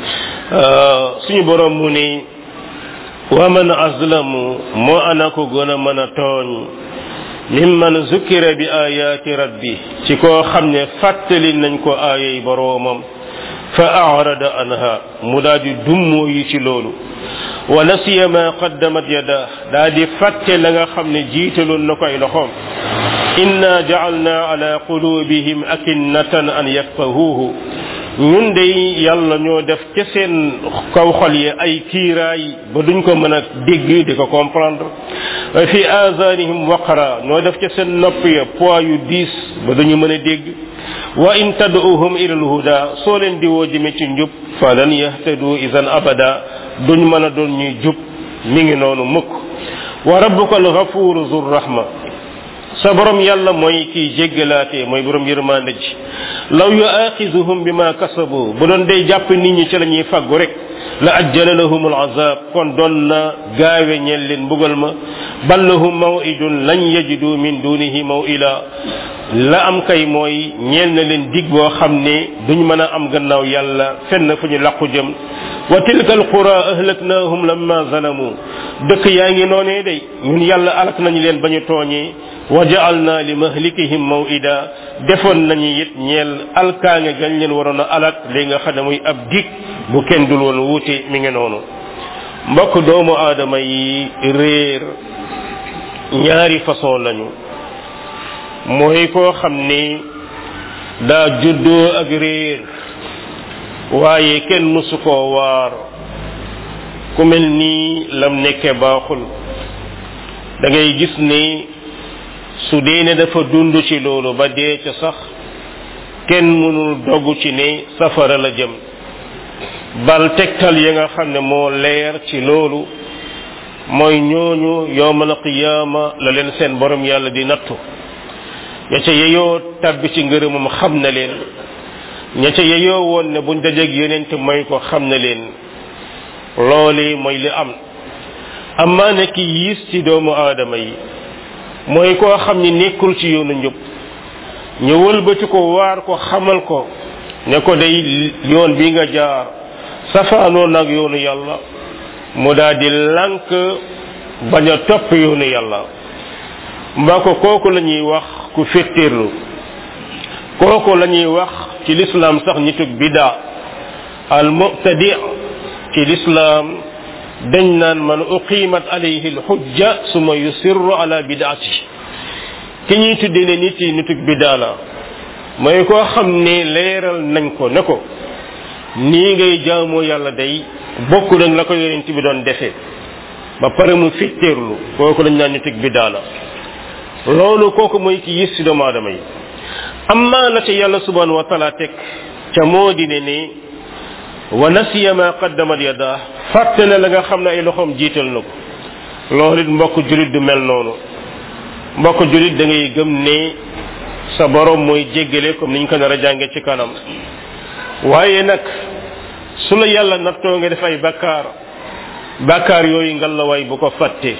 suñu borom mu ni wa man azlamu moo ana ko gën a mën a tooñ mimman zukkira bi ayaati rabbi ci koo xam ne fàttali nañ ko aayay boroomam fa arada anha mu daal di dummoo yi ci loolu wa nasiya ma qaddamat yada daa di fàtte la nga xam ne jiitaloon na ko ay loxoom inna ja'alna ala qulubihim akinnatan an yafqahuhu ñun de yàlla ñoo def ca seen kaw xol yi ay kiiraay ba duñ ko mën a dégg di ko comprendre wa fi azanihim waqra ñoo def ca seen nopp ya poids yu diis ba duñu mën a dégg wa in tad'uhum ila alhuda soo leen di woo jëme ci njub falan yahtadu idan abada duñ mën a doon ñuy jub mi ngi noonu mukk wa rabbuka alghafuru zur rahma sa borom yàlla mooy kiy jéggalaatee mooy borom yërmande ji law yuaxizuhum bima kasabu bu doon day jàpp nit ñi ci la ñuy faggu rek la ajjala lahum alazab kon doon na gaawe ñeel leen mbugal ma bal lahum mawidun lan yajidu min dunihi mawila la am kay mooy ñeel na leen dig boo xam ne duñ mën a am gannaaw yàlla fenn fu ñu làqu jëm wa tilka alqura ahlaknahum lamma zalamu dëkk yaa ngi noonee day ñun yàlla alak nañu leen ba ñu tooñee wa ja'alna li mahlikihim maw'ida defoon nañu it ñeel alkaange gañ leen waroon a alak li nga xam ne muy ab dig bu kenn dul woon wuute mi ngi noonu mbokk doomu aadama yi réer ñaari façon lañu mooy koo xam ni daa juddoo ak réer waaye kenn musu koo waar ku mel nii lam nekke baaxul da ngay gis ni su dee ne dafa dund ci loolu ba dee ca sax kenn mënul dogg ci ne safara la jëm bal tegtal ya nga xam ne moo leer ci loolu mooy ñooñu yowmal qiyaama la leen seen borom yàlla di nattu ña ca yeyoo tabbi ci ngërëmam xam na leen ña ca yeyoo woon ne buñ dajeeg yonent mooy ko xam na leen loole mooy li am amaa ne ki yiis ci doomu aadama yi mooy koo xam ni nekkul ci yoonu njub ñu wëlbati ko waar ko xamal ko ne ko day yoon bi nga jaar safaanoo nag yoonu yàlla mu daal di lànk bañ a topp yoonu yàlla mbaa ko kooku la ñuy wax ku féttéerlu kooku la ñuy wax ci lislaam sax nitug bidaa al mu'tadi ci lislaam dañ naan man uqimat alayhi alxujja suma yusirru ala bidaati ki ñuy tuddee ne nit yi nitug bidaa la mooy koo xam ne leeral nañ ko ne ko nii ngay jaamoo yàlla day bokk nag la ko yonent bi doon defee ba pare mu fitteerlu kooku lañ naan nitug bidaa la loolu kooku mooy ki yis ci doomu aadama yi amma la ca yàlla subhanahu wa taala teg ca moo di ne ni wa nasiya ma qaddamat yada fàtte na la nga xam ne ay loxoom jiital na ko loolu it mbokk julit du mel noonu mbokk julit da ngay gëm ne sa borom mooy jéggale comme niñ ko nar a jànge ci kanam waaye nag su la yàlla nattoo nga def ay bakkaar bakkaar yooyu ngal la waay bu ko fàtte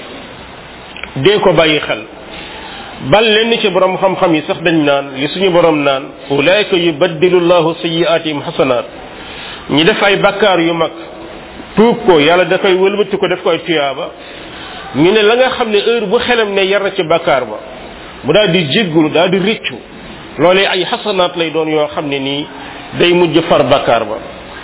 dee ko bàyyi xel bal lenn ci borom xam-xam yi sax dañ naan li suñu borom naan ulaika yubaddilu llahu sayiatihim xasanaat ñi def ay bakkaar yu mag tuub ko yàlla da koy wëlbati ko def ko ay tuyaaba ñu ne la nga xam ne heure bu xelam ne yar na ci bakkaar ba mu daal di jéggulu daal di rëccu loolee ay xasanaat lay doon yoo xam ne nii day mujj far bakkaar ba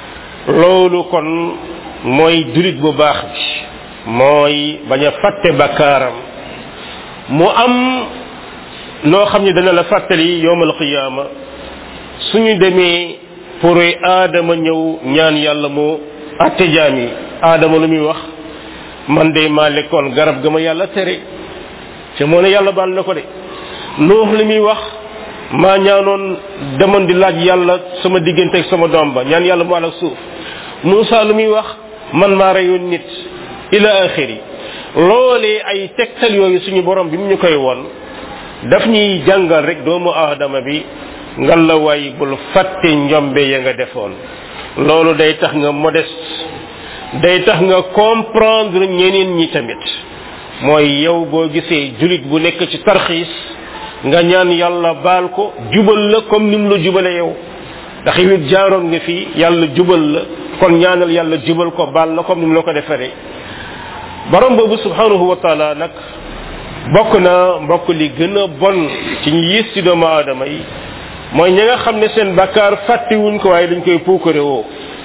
loolu kon mooy julit bu baax bi mooy bañ a fàtte bakkaaram mu am loo xam ne dana la fàttali yowmal qiyaama suñu demee pour aadama ñëw ñaan yàlla mu atte jaam yi aadama lu muy wax man de maa lekkoon garab ga ma yàlla tere te moo ne yàlla baal na ko de nuux li muy wax maa ñaanoon demoon di laaj yàlla sama diggante ak sama doom ba ñaan yàlla mu àll ak suuf Moussa lu muy wax man maa reyoon nit ila axiri loolee ay tegtal yooyu suñu borom bi mu ñu koy won daf ñuy jàngal rek doomu aadama bi ngal la waay bul fàtte njombe ya nga defoon loolu day tax nga modeste day tax nga comprendre ñeneen ñi tamit mooy yow boo gisee julit bu nekk ci tarxiis nga ñaan yàlla baal ko jubal la comme nim la jubale yow ndax yow it jaaroon nga fii yàlla jubal la kon ñaanal yàlla jubal ko baal la comme nim la ko defaree borom boobu subhanahu wa taala nag bokk na mbokk li gën a bon ci ñu yées ci doomu aadama yi mooy ñi nga xam ne seen bakkaar fàttiwuñ ko waaye dañ koy puukare woo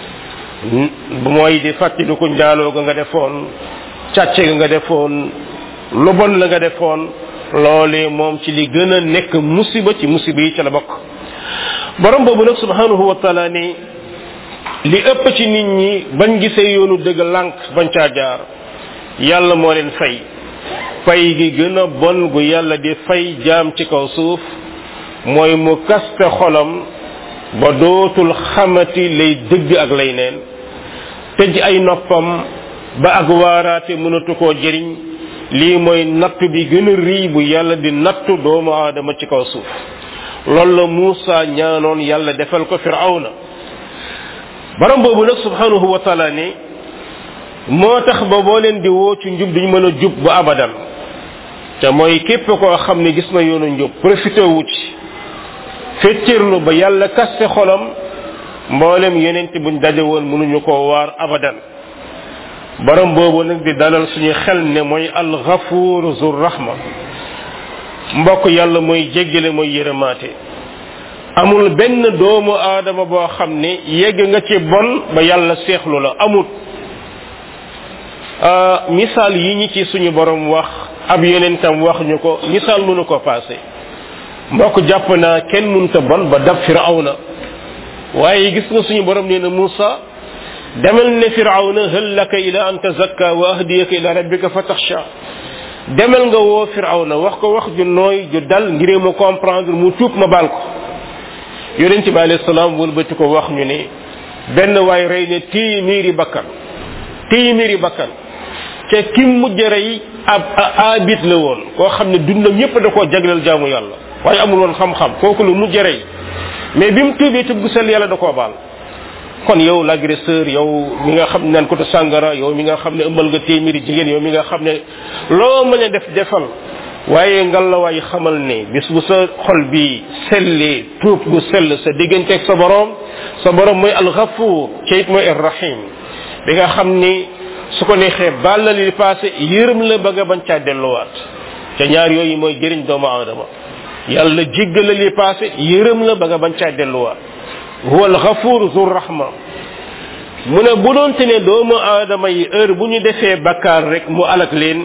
mooy di fàttali ko njaaloo ga nga defoon càcce ga nga defoon lu bon la nga defoon loolee moom ci li gën a nekk musiba ci musiba yi ca la bokk borom boobu nag subhanahu wa taala ne li ëpp ci nit ñi bañ gisee yoonu dëgg lànk bañ caa jaar yàlla moo leen fay fay gi gën a bon gu yàlla di fay jaam ci kaw suuf mooy mu kaste xolam ba dootul xamati lay dëgg ak lay neen tëj ay noppam ba ak waaraate mënatu koo jëriñ lii mooy nattu bi gën a rii bu yàlla di nattu doomu aadama ci kaw suuf loolu la Muusa ñaanoon yàlla defal ko firawna borom boobu nag subhanahu wa taala ne moo tax ba boo leen di woo ci njub duñ mën a jub ba abadan te mooy képp koo xam ne gis na yoonu njub profité wu ci fettirlu ba yàlla kaste xolam mboolem yeneen buñ daje woon mënuñu koo waar abadan borom boobu nag di dalal suñu xel ne mooy alxafuur zur rahma mbokk yàlla mooy jéggale mooy yërëmaate amul benn doomu aadama boo xam ne yegg nga ci bon ba yàlla seexlu la amut misaal yi ñi ci suñu borom wax ab yonentam wax ñu ko misaal mënu ko passé mbokk jàpp naa kenn munta bon ba dab firawna waaye gis nga suñu borom nee na Muusa demal ne firawna hal laka ila an tazakka wa ahdiyaka ila rabbika fataxsha demal nga woo firawna wax ko wax ju nooy ju dal ngir mu comprendre mu tuub ma baal ko yonent bi alayhi salaam wëlbati ko wax ñu ne benn waay rey ne téeméeri bakkan téeméeri bakkan te ki mujj rey ab abit la woon koo xam ne dundam yépp da koo jagleel jaamu yàlla waaye amul woon xam-xam kooku lu mujj rey mais bi mu tuubee tub gu sell yàlla da koo baal kon yow l'agresseur yow mi nga xam ne naan ko te sàngara yow mi nga xam ne ëmbal nga téeméeri jigéen yow mi nga xam ne loo mën a def defal waaye ngalawaay xamal ne bis bu sa xol bi sellee tuub gu sell sa digganteeg sa borom sa borom mooy alxafuur ca it mooy arrahim bi nga xam ni su ko neexee baal la li passé yërëm la ba nga bañ caa delluwaat te ñaar yooyu mooy jëriñ doomu aadama yàlla jéggal la li passé yërëm la ba nga bañ caa delluwaat huwa alxafuur zu rahma mu ne bu doonte ne doomu aadama yi heure bu ñu defee bakkaar rek mu alak leen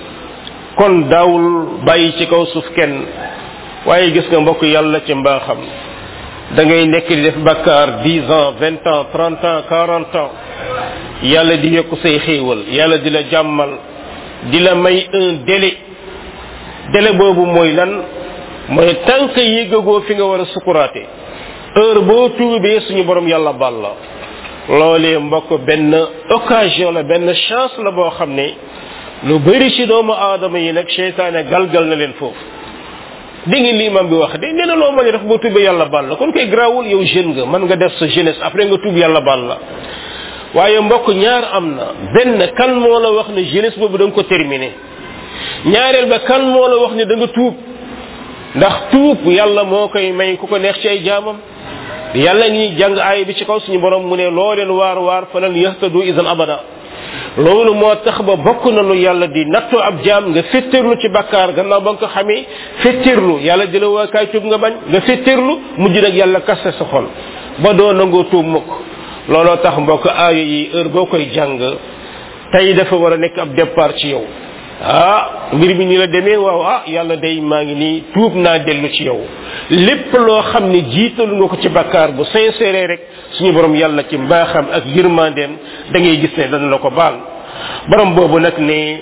kon daawul bàyyi ci kaw suuf kenn waaye gis nga mbokk yàlla ci mbaaxam da ngay nekk di def bakkaar dix ans vingt ans trente ans quarante ans yàlla di yokk say xéewal yàlla di la jàmmal di la may un délai délai boobu mooy lan mooy tànk yéggagoo fi nga war a sukuraate heure boo tuubee suñu borom yàlla bal la loolee mbokk benn occasion la benn chance la boo xam ne lu bëri ci doomu aadama yi nag seytaane galgal na leen foofu di ngi li imam bi wax de nee na loo mën a def boo tuubee yàlla bal la kon koy grawul yow jeune nga mën nga def sa jeunesse après nga tuub yàlla bal la waaye mbokk ñaar am na benn kan moo la wax ne jeunesse boobu da nga ko terminé ñaareel ba kan moo la wax ne da nga tuub ndax tuub yàlla moo koy may ku ko neex ci ay jaamam yàlla ngi jàng aay bi ci kaw suñu borom mu ne loo leen waar waar falan yahtadu idan abada loolu moo tax ba bokk na lu yàlla di nattu ab jaam nga fettirlu ci bakkaar gannaaw ba nga ko xamee fettirlu yàlla di la waa kaay tuub nga bañ nga fettirlu mujj nag yàlla kaste sa xol ba doo nangoo tuub mukk looloo tax mbokk aaya yi heure boo koy jàng tey dafa war a nekk ab départ ci yow ah mbir mi ni la demee waaw ah yàlla day maa ngi nii tuub naa dellu ci yow lépp loo xam ne jiitalu nga ko ci bakkaar bu sincère rek suñu borom yàlla ci mbaaxam ak yërmandeem da ngay gis ne dana la ko baal borom boobu nag ne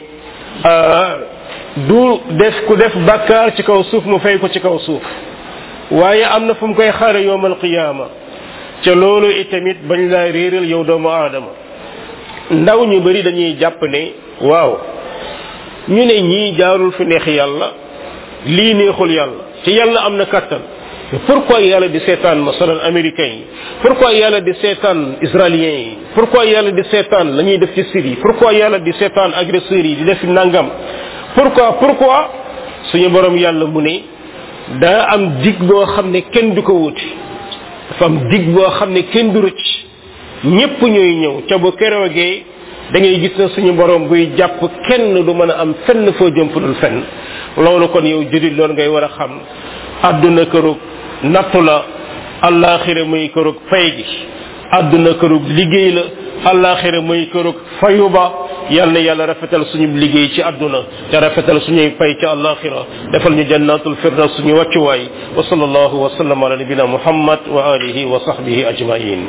du def ku def bakkaar ci kaw suuf mu fay ko ci kaw suuf waaye am na fu mu koy xaare yowmal qiyaama ca loolu itamit bañ laa réeral yow doomu aadama ndaw ñu bari dañuy jàpp ne waaw ñu ne ñii jaarul fi neex yàlla lii neexul yàlla ci yàlla am na kattan pourquoi yàlla di seetaan masalan américains yi pourquoi yàlla di seetaan israéliens yi pourquoi yàlla di seetaan la ñuy def ci Syrie pourquoi yàlla di seetaan agresseurs yi di def nangam pourquoi pourquoi suñu borom yàlla mu ne daa am dig boo xam ne kenn du ko wuti dafa am dig boo xam ne kenn du rëcc ñépp ñooy ñëw ca bu keroogee da ngay gis na suñu borom buy jàpp kenn du mën a am fenn foo jëm fu dul fenn loolu kon yow julit loolu ngay war a xam àdduna kërug nattu la allaaxira muy kërug fay gi àdduna kërug liggéey la allaaxira muy kërug fayu ba yal na yàlla rafetal suñu liggéey ci àdduna te rafetal suñuy fay ci allaaxira defal ñu jannatul firdaws suñu wàccuwaay wa sallallahu wa sallam ala nabina muhammad wa alihi wa sahbihi ajmain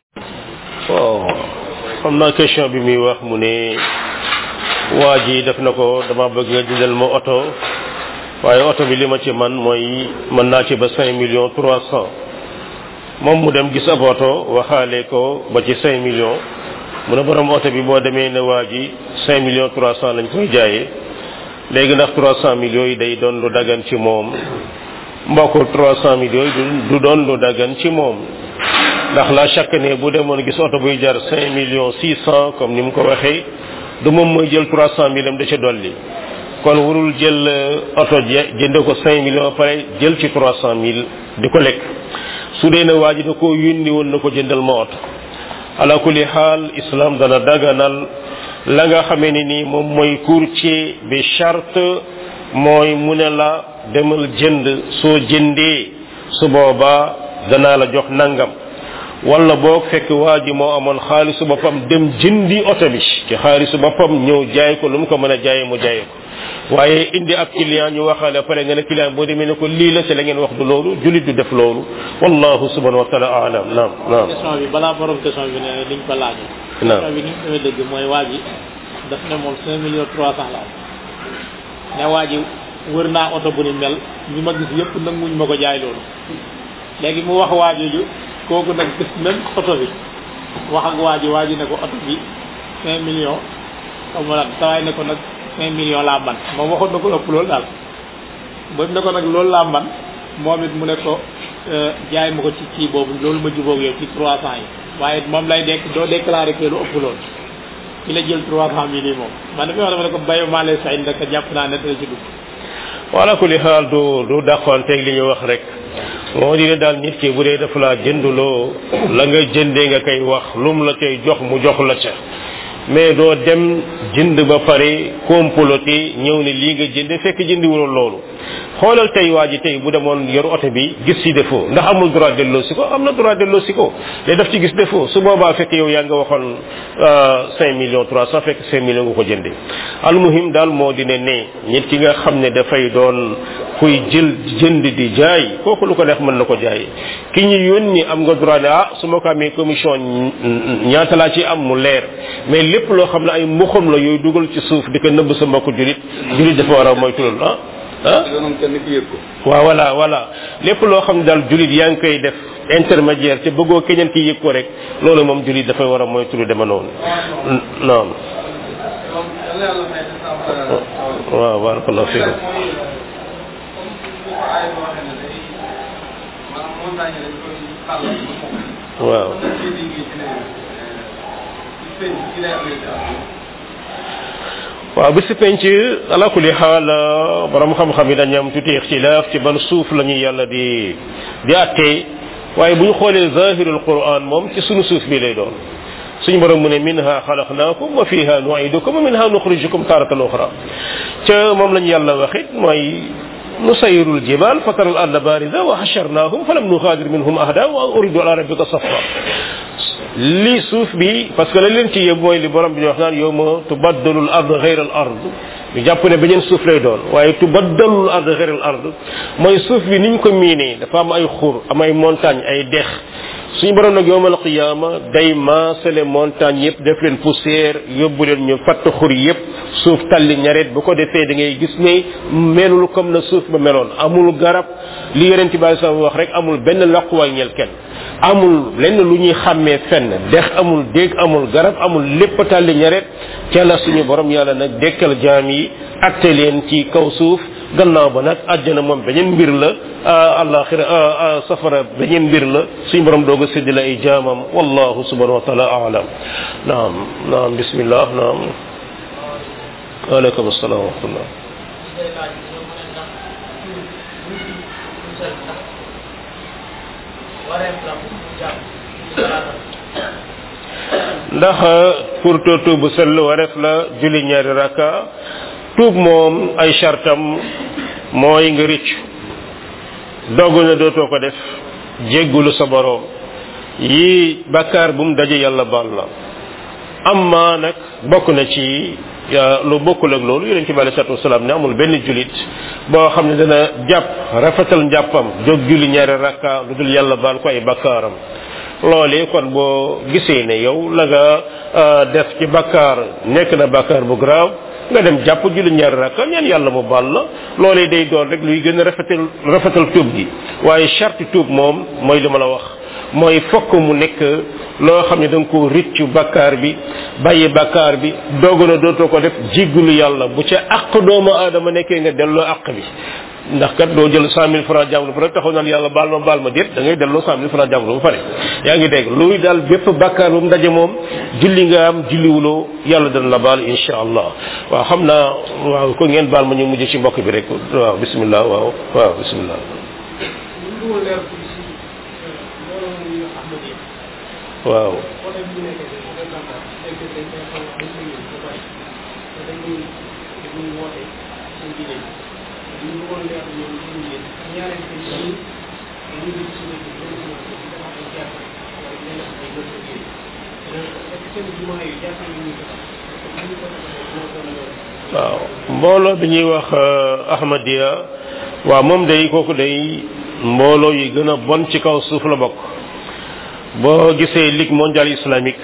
waaw xam naa question bi muy wax mu ne waa ji def na ko dama bëgg nga dindal ma oto waaye oto bi li ma ci man mooy mën naa ci ba cinq millions trois cent moom mu dem gis ab oto waxaale ko ba ci cinq millions mu ne borom oto bi boo demee ne waa ji cinq millions trois cent lañ koy jaayee léegi ndax trois cent millions yi day doon lu dagan ci moom mbokk trois cent millions yi du doon lu dagan ci moom ndax la chaque année bu demoon gis oto buy jar cinq millions six cent comme ni mu ko waxee du moom mooy jël trois cent mille am da ca dolli kon warul jël oto jënde ko cinq millions pare jël ci trois cent mille di ko lekk su dee ne waa ji da koo yónni woon na ko jëndal ma oto ala kulli xaal islam dana daganal la nga xamee ne nii moom mooy courtier bi charte mooy mu ne la demal jënd soo jëndee su boobaa danaa la jox nangam wala boog fekk waa ji moo amoon xaalisu boppam dem jëndi oto bi ci xaalisu boppam ñëw jaay ko lu mu ko mën a jaayee mu jaayee ko waaye indi ab client ñu waxaale pare nga ne client boo demee ne ko lii la ci la ngeen wax du loolu julit du def loolu wallahu subhanahu wa taala alam naam naam question bi balaa borom question bi ne liñ ko laaj Naam. question bi ni mu dëgg mooy waa ji daf ne moom cinq millions trois cent la am ne waa ji wër naa oto bu ni mel ñi ma gis yëpp nanguñ ma ko jaay loolu léegi mu wax waa jooju kooku nag gis même oto bi wax ak waa ji waa ji ne ko oto bi cinq millions xam nga nag sawaay ne ko nag cinq millions laa man moom waxoon na ko ëpp loolu daal ba ne ko nag loolu laa man moom it mu ne ko euh, jaay ma ko ci kii boobu loolu ma jubóog yow ci trois cent yi waaye moom lay dekk doo déclaré que lu ëpp loolu ki la jël trois cent mille yi moom man dafa wax dama ne ko bayo maa lay sañ rek jàpp naa ne dana ci dugg wala ku li xaal du du dàqoonteeg li ñu wax rek moo di ne daal nit ki bu dee dafa laa jënduloo la nga jëndee nga koy wax lum la cay jox mu jox la ca mais doo dem jënd ba pare comploté ñëw ne lii nga jënde fekk jëndiwuloo loolu xoolal tey waa ji tey bu demoon yor oto bi gis ci défaut ndax amul droit delloo si ko am na droit delloo si ko day daf ci gis défaut su boobaa fekk yow yaa nga waxoon cinq millions trois cent fekk cinq millions nga ko jënde almuhim daal moo di ne ne nit ki nga xam ne dafay doon kuy jël jënd di jaay kooku lu ko neex mën na ko jaay ki ñu yónni am nga droit ne ah su ma ko amee commission ñaata laa ci am mu leer mais lépp loo xam ne ay mbuxam la yooyu dugal ci suuf di ko nëbb sa mbokku julit julit dafa war a moytu loolu ah ah waaw voilà voilà lépp loo xam ne daal julit yaa ngi koy def intermédiaire te bëggoo keneen ki yëg ko rek loolu moom julit dafay war a moytu lu deme noonu non waaw barakallahu fiikum waaw waaw bi si penc ala kulli xaal borom xam-xam yi dañu am tuuti ixtilaaf ci ban suuf la ñuy yàlla di di attee waaye bu ñu xoolee zahirul quran moom ci sunu suuf bi lay doon suñu borom mu ne minha xalaqnaakum wa fiha nuidukum wa minha nuxrijukum taratan uxra ca moom lañu yàlla waxit mooy نسير الجبال فترى الأرض باردة وحشرناهم فلم نغادر منهم أحدا وأريد على ربك صفا li suuf bi parce que la leen ci yëb mooy li borom bi di wax naan yow ma tubaddalu l ard xeyra al ard ñu jàpp ne beneen suuf lay doon waaye tubaddalu l ard xeyra al ard mooy suuf bi niñ ko miinee dafa am ay xur am ay montagne ay dex suñu borom nag yowmal qiyaama day maasale montagne yëpp def leen poussière yóbbu leen ñu fatt xur yëpp suuf talli ñaret bu ko defee da ngay gis ne melul comme na suuf ba meloon amul garab li yonent bi sa wax rek amul benn laquwaay ñel kenn amul lenn lu ñuy xàmmee fenn dex amul déeg amul garab amul lépp talli ñaret ca la suñu borom yàlla nag dekkal jaam yi atte leen ci kaw suuf gannaaw ba nag àjjana moom beneen mbir la alaxira safara beneen mbir la suñu borom doog a séddi la ay jaamam wallahu subhanahu wa taala alam naam naam bismillah naam waaleykum assalam wa rahmatullah ndax pour to tuub bu sell wareef la julli ñaari raka tuub moom ay chartam mooy nga rëcc dogu na dootoo ko def jéggulu sa boroom yii bakkaar bu mu daje yàlla baal la amma nag bokk na ci lu bokkul ak loolu yonent bi alei salatu wasalaam ne amul benn julit boo xam ne dana jàpp rafetal njàppam jóg julli ñaari rakka lu dul yàlla baal ko ay bakkaaram loolee kon boo gisee ne yow la nga def ci bakkaar nekk na bakkaar bu grave nga dem jàpp julli ñaari rakka ñaan yàlla mu baal la loolee day doon rek luy gën a rafetal rafetal tuub gi waaye charte tuub moom mooy li ma la wax mooy fokk mu nekk loo xam ne da nga ko rëccu bakkaar bi bàyyi bakkaar bi doog na dootoo ko def jiggulu yàlla bu ca àq doomu aadama nekkee nga delloo àq bi ndax kat doo jël cent mille francs jànglu ba rek taxaw naan yàlla baal ma baal ma déet da ngay delloo cent mille francs jànglu ba pare yaa ngi dégg luy daal bépp bakkaar bu mu daje moom julli nga am julliwuloo yàlla dana la baal insha allah waaw xam naa waaw ko ngeen baal ma ñu mujj ci mbokk bi rek waaw bismillah waaw waaw bismillah waaw waaw mbooloo bi ñuy wax ahmadiya waaw moom day kooku day mbooloo yi gën a bon ci kaw suuf la bokk boo gisee ligue mondiale islamique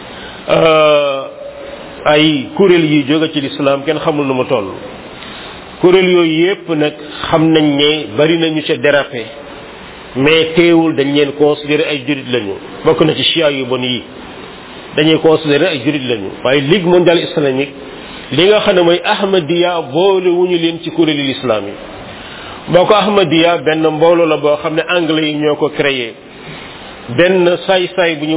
ay kuréel yi jóge ci l'islam kenn xamul nu mu toll kuréel yooyu yépp nag xam nañ ne bari nañu ca dérapé mais teewul dañ leen considéré ay jurit lañu bokk na ci chia yu bon yi dañuy considéré ay jurit lañu waaye ligue mondiale islamique li nga xam ne mooy ahmadiya boole wuñu leen ci kuréelu l'islam yi boo ko ahmadiya benn mbooloo la boo xam ne anglais yi ñoo ko créé benn saay-saay bu ñu wax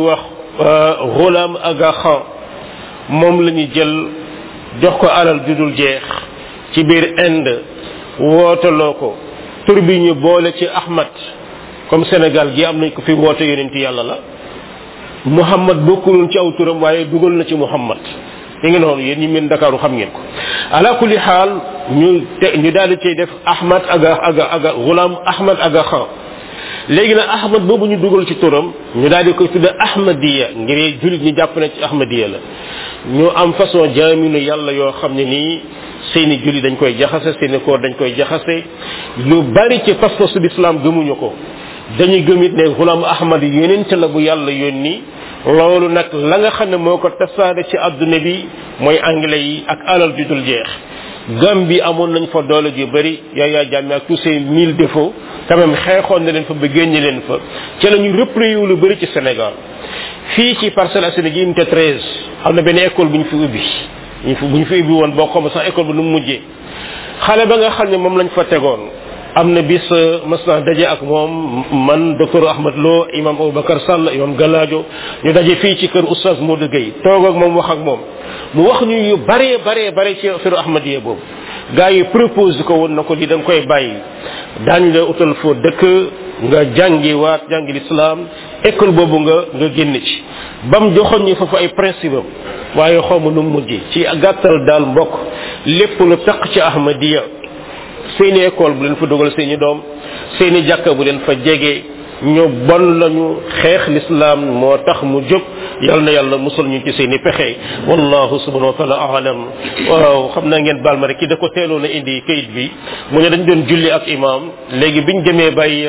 Ghulam Aga Khan moom la ñu jël jox ko alal ju dul jeex ci biir Inde wootaloo ko tur bi ñu boole ci Ahmad comme Sénégal gi am nañ ko fi woote yonent yàlla la Muhammad bokkuloon ci aw turam waaye dugal na ci Muhammad mi ngi noonu yéen ñi mën Dakaaru xam ngeen ko ala kulli xaal ñu te ñu daal di cay def Ahmad aga aga aga Ghulam Ahmad Aga Khan léegi nag Ahmad boobu ñu dugal ci turam ñu daal di koy tudde Ahmadiya ngir jullit ñi jàpp ne ci Ahmadiya la ñu am façon jaaminu yàlla yoo xam ne nii seeni julli dañ koy jaxase seeni koor dañ koy jaxase lu bari ci pas-pasu l'islam gëmuñu ko dañuy gëm it ne Ghulam Ahmad yonent la bu yàlla yónni loolu nag la nga xam ne moo ko tasaare ci adduna bi mooy anglais yi ak alal ju dul jeex gam bi amoon nañ fa doole ju bëri Yaya Jammeh ak tous ces mille défauts quand même xeexoon na leen fa ba génne leen fa ci la ñu replié wu lu bëri ci Sénégal fii ci Parcelles Assainies gi unité 13 am na benn école bu ñu fi ubbi ñu fi bu ñu fi ubbi woon boo xam sax école bi nu mu mujjee xale ba nga xam ne moom lañ fa tegoon am na bis mas naa daje ak moom man docteur Ahmad Lo imam Aboubacar Sall imam Galadio ñu daje fii ci kër oustaz Modou Gueye toog ak moom wax ak moom mu wax ñu yu bare bare bare ci affaire Ahmadiyya boobu gars yi propose ko woon na ko lii da nga koy bàyyi daañ la utal foo dëkk nga jàngi waat jàngi l'islam école boobu nga nga génn ci bam joxoon ñu foofu ay principe am waaye xawma nu mujj ci gàttal daal mbokk lépp lu taq ci Ahmadiyya seeni école bu leen fa dugal seeni doom seeni jàkka bu leen fa jege ñu bon lañu xeex l'islam moo tax mu jóg yal na yàlla musal ñu ci seeni pexe wallahu subhanahu wa taala alam waaw xam naa ngeen baal ma rek ki da ko teeloon a indi kayit bi mu ne dañ doon julli ak imam léegi biñ demee bay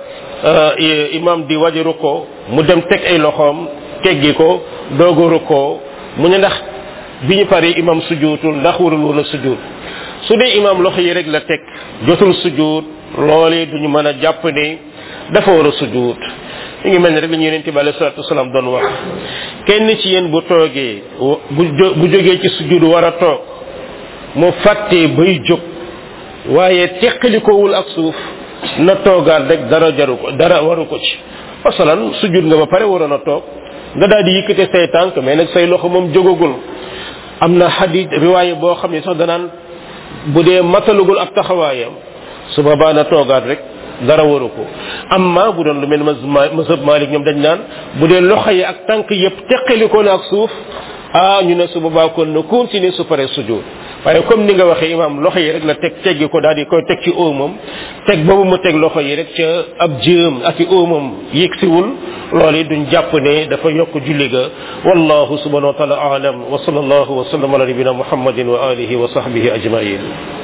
imam di wajaru ko mu dem teg ay loxoom teggi ko doogoru ko mu ne ndax bi ñu paree imam sujootul ndax warul woon a sujoot su dee imam loxo yi rek la teg jotul sujuut loolee duñu mën a jàpp ne dafa war a sujuut mi ngi mel ne rek la ñu yonent bi alayhi salatu wasalaam doon wax kenn ci yéen bu toogee bu bu jógee ci sujuut war a toog mu fàttee bay jóg waaye teqalikowul ak suuf na toogaat rek dara jaru ko dara waru ko ci masalan sujuut nga ba pare waroon a toog nga daal di yëkkate say tànk mais nag say loxo moom jógagul am na xadit riwaaye boo xam ne sax danaan bu dee matalugul ak taxawaayam su boobaa na toogaat rek dara waru ko amma bu doon lu mel mazhab malik ñoom dañ naan bu dee loxo yi ak tànk yëpp teqalikoo na ak suuf ah ñu ne su boobaa kon na continuer su paree sujud waaye comme ni nga waxee imam loxo yi rek la teg teggi ko daal di koy teg ci óomam teg boobu mu teg loxo yi rek ca ab jëm ak i óomam yëgsiwul loolu it duñ jàpp ne dafa yokk julli ga wallahu subhanahu wa taala alam wa sallallahu wa sallam ala nabina muhammadin wa alihi wa sahbihi ajmain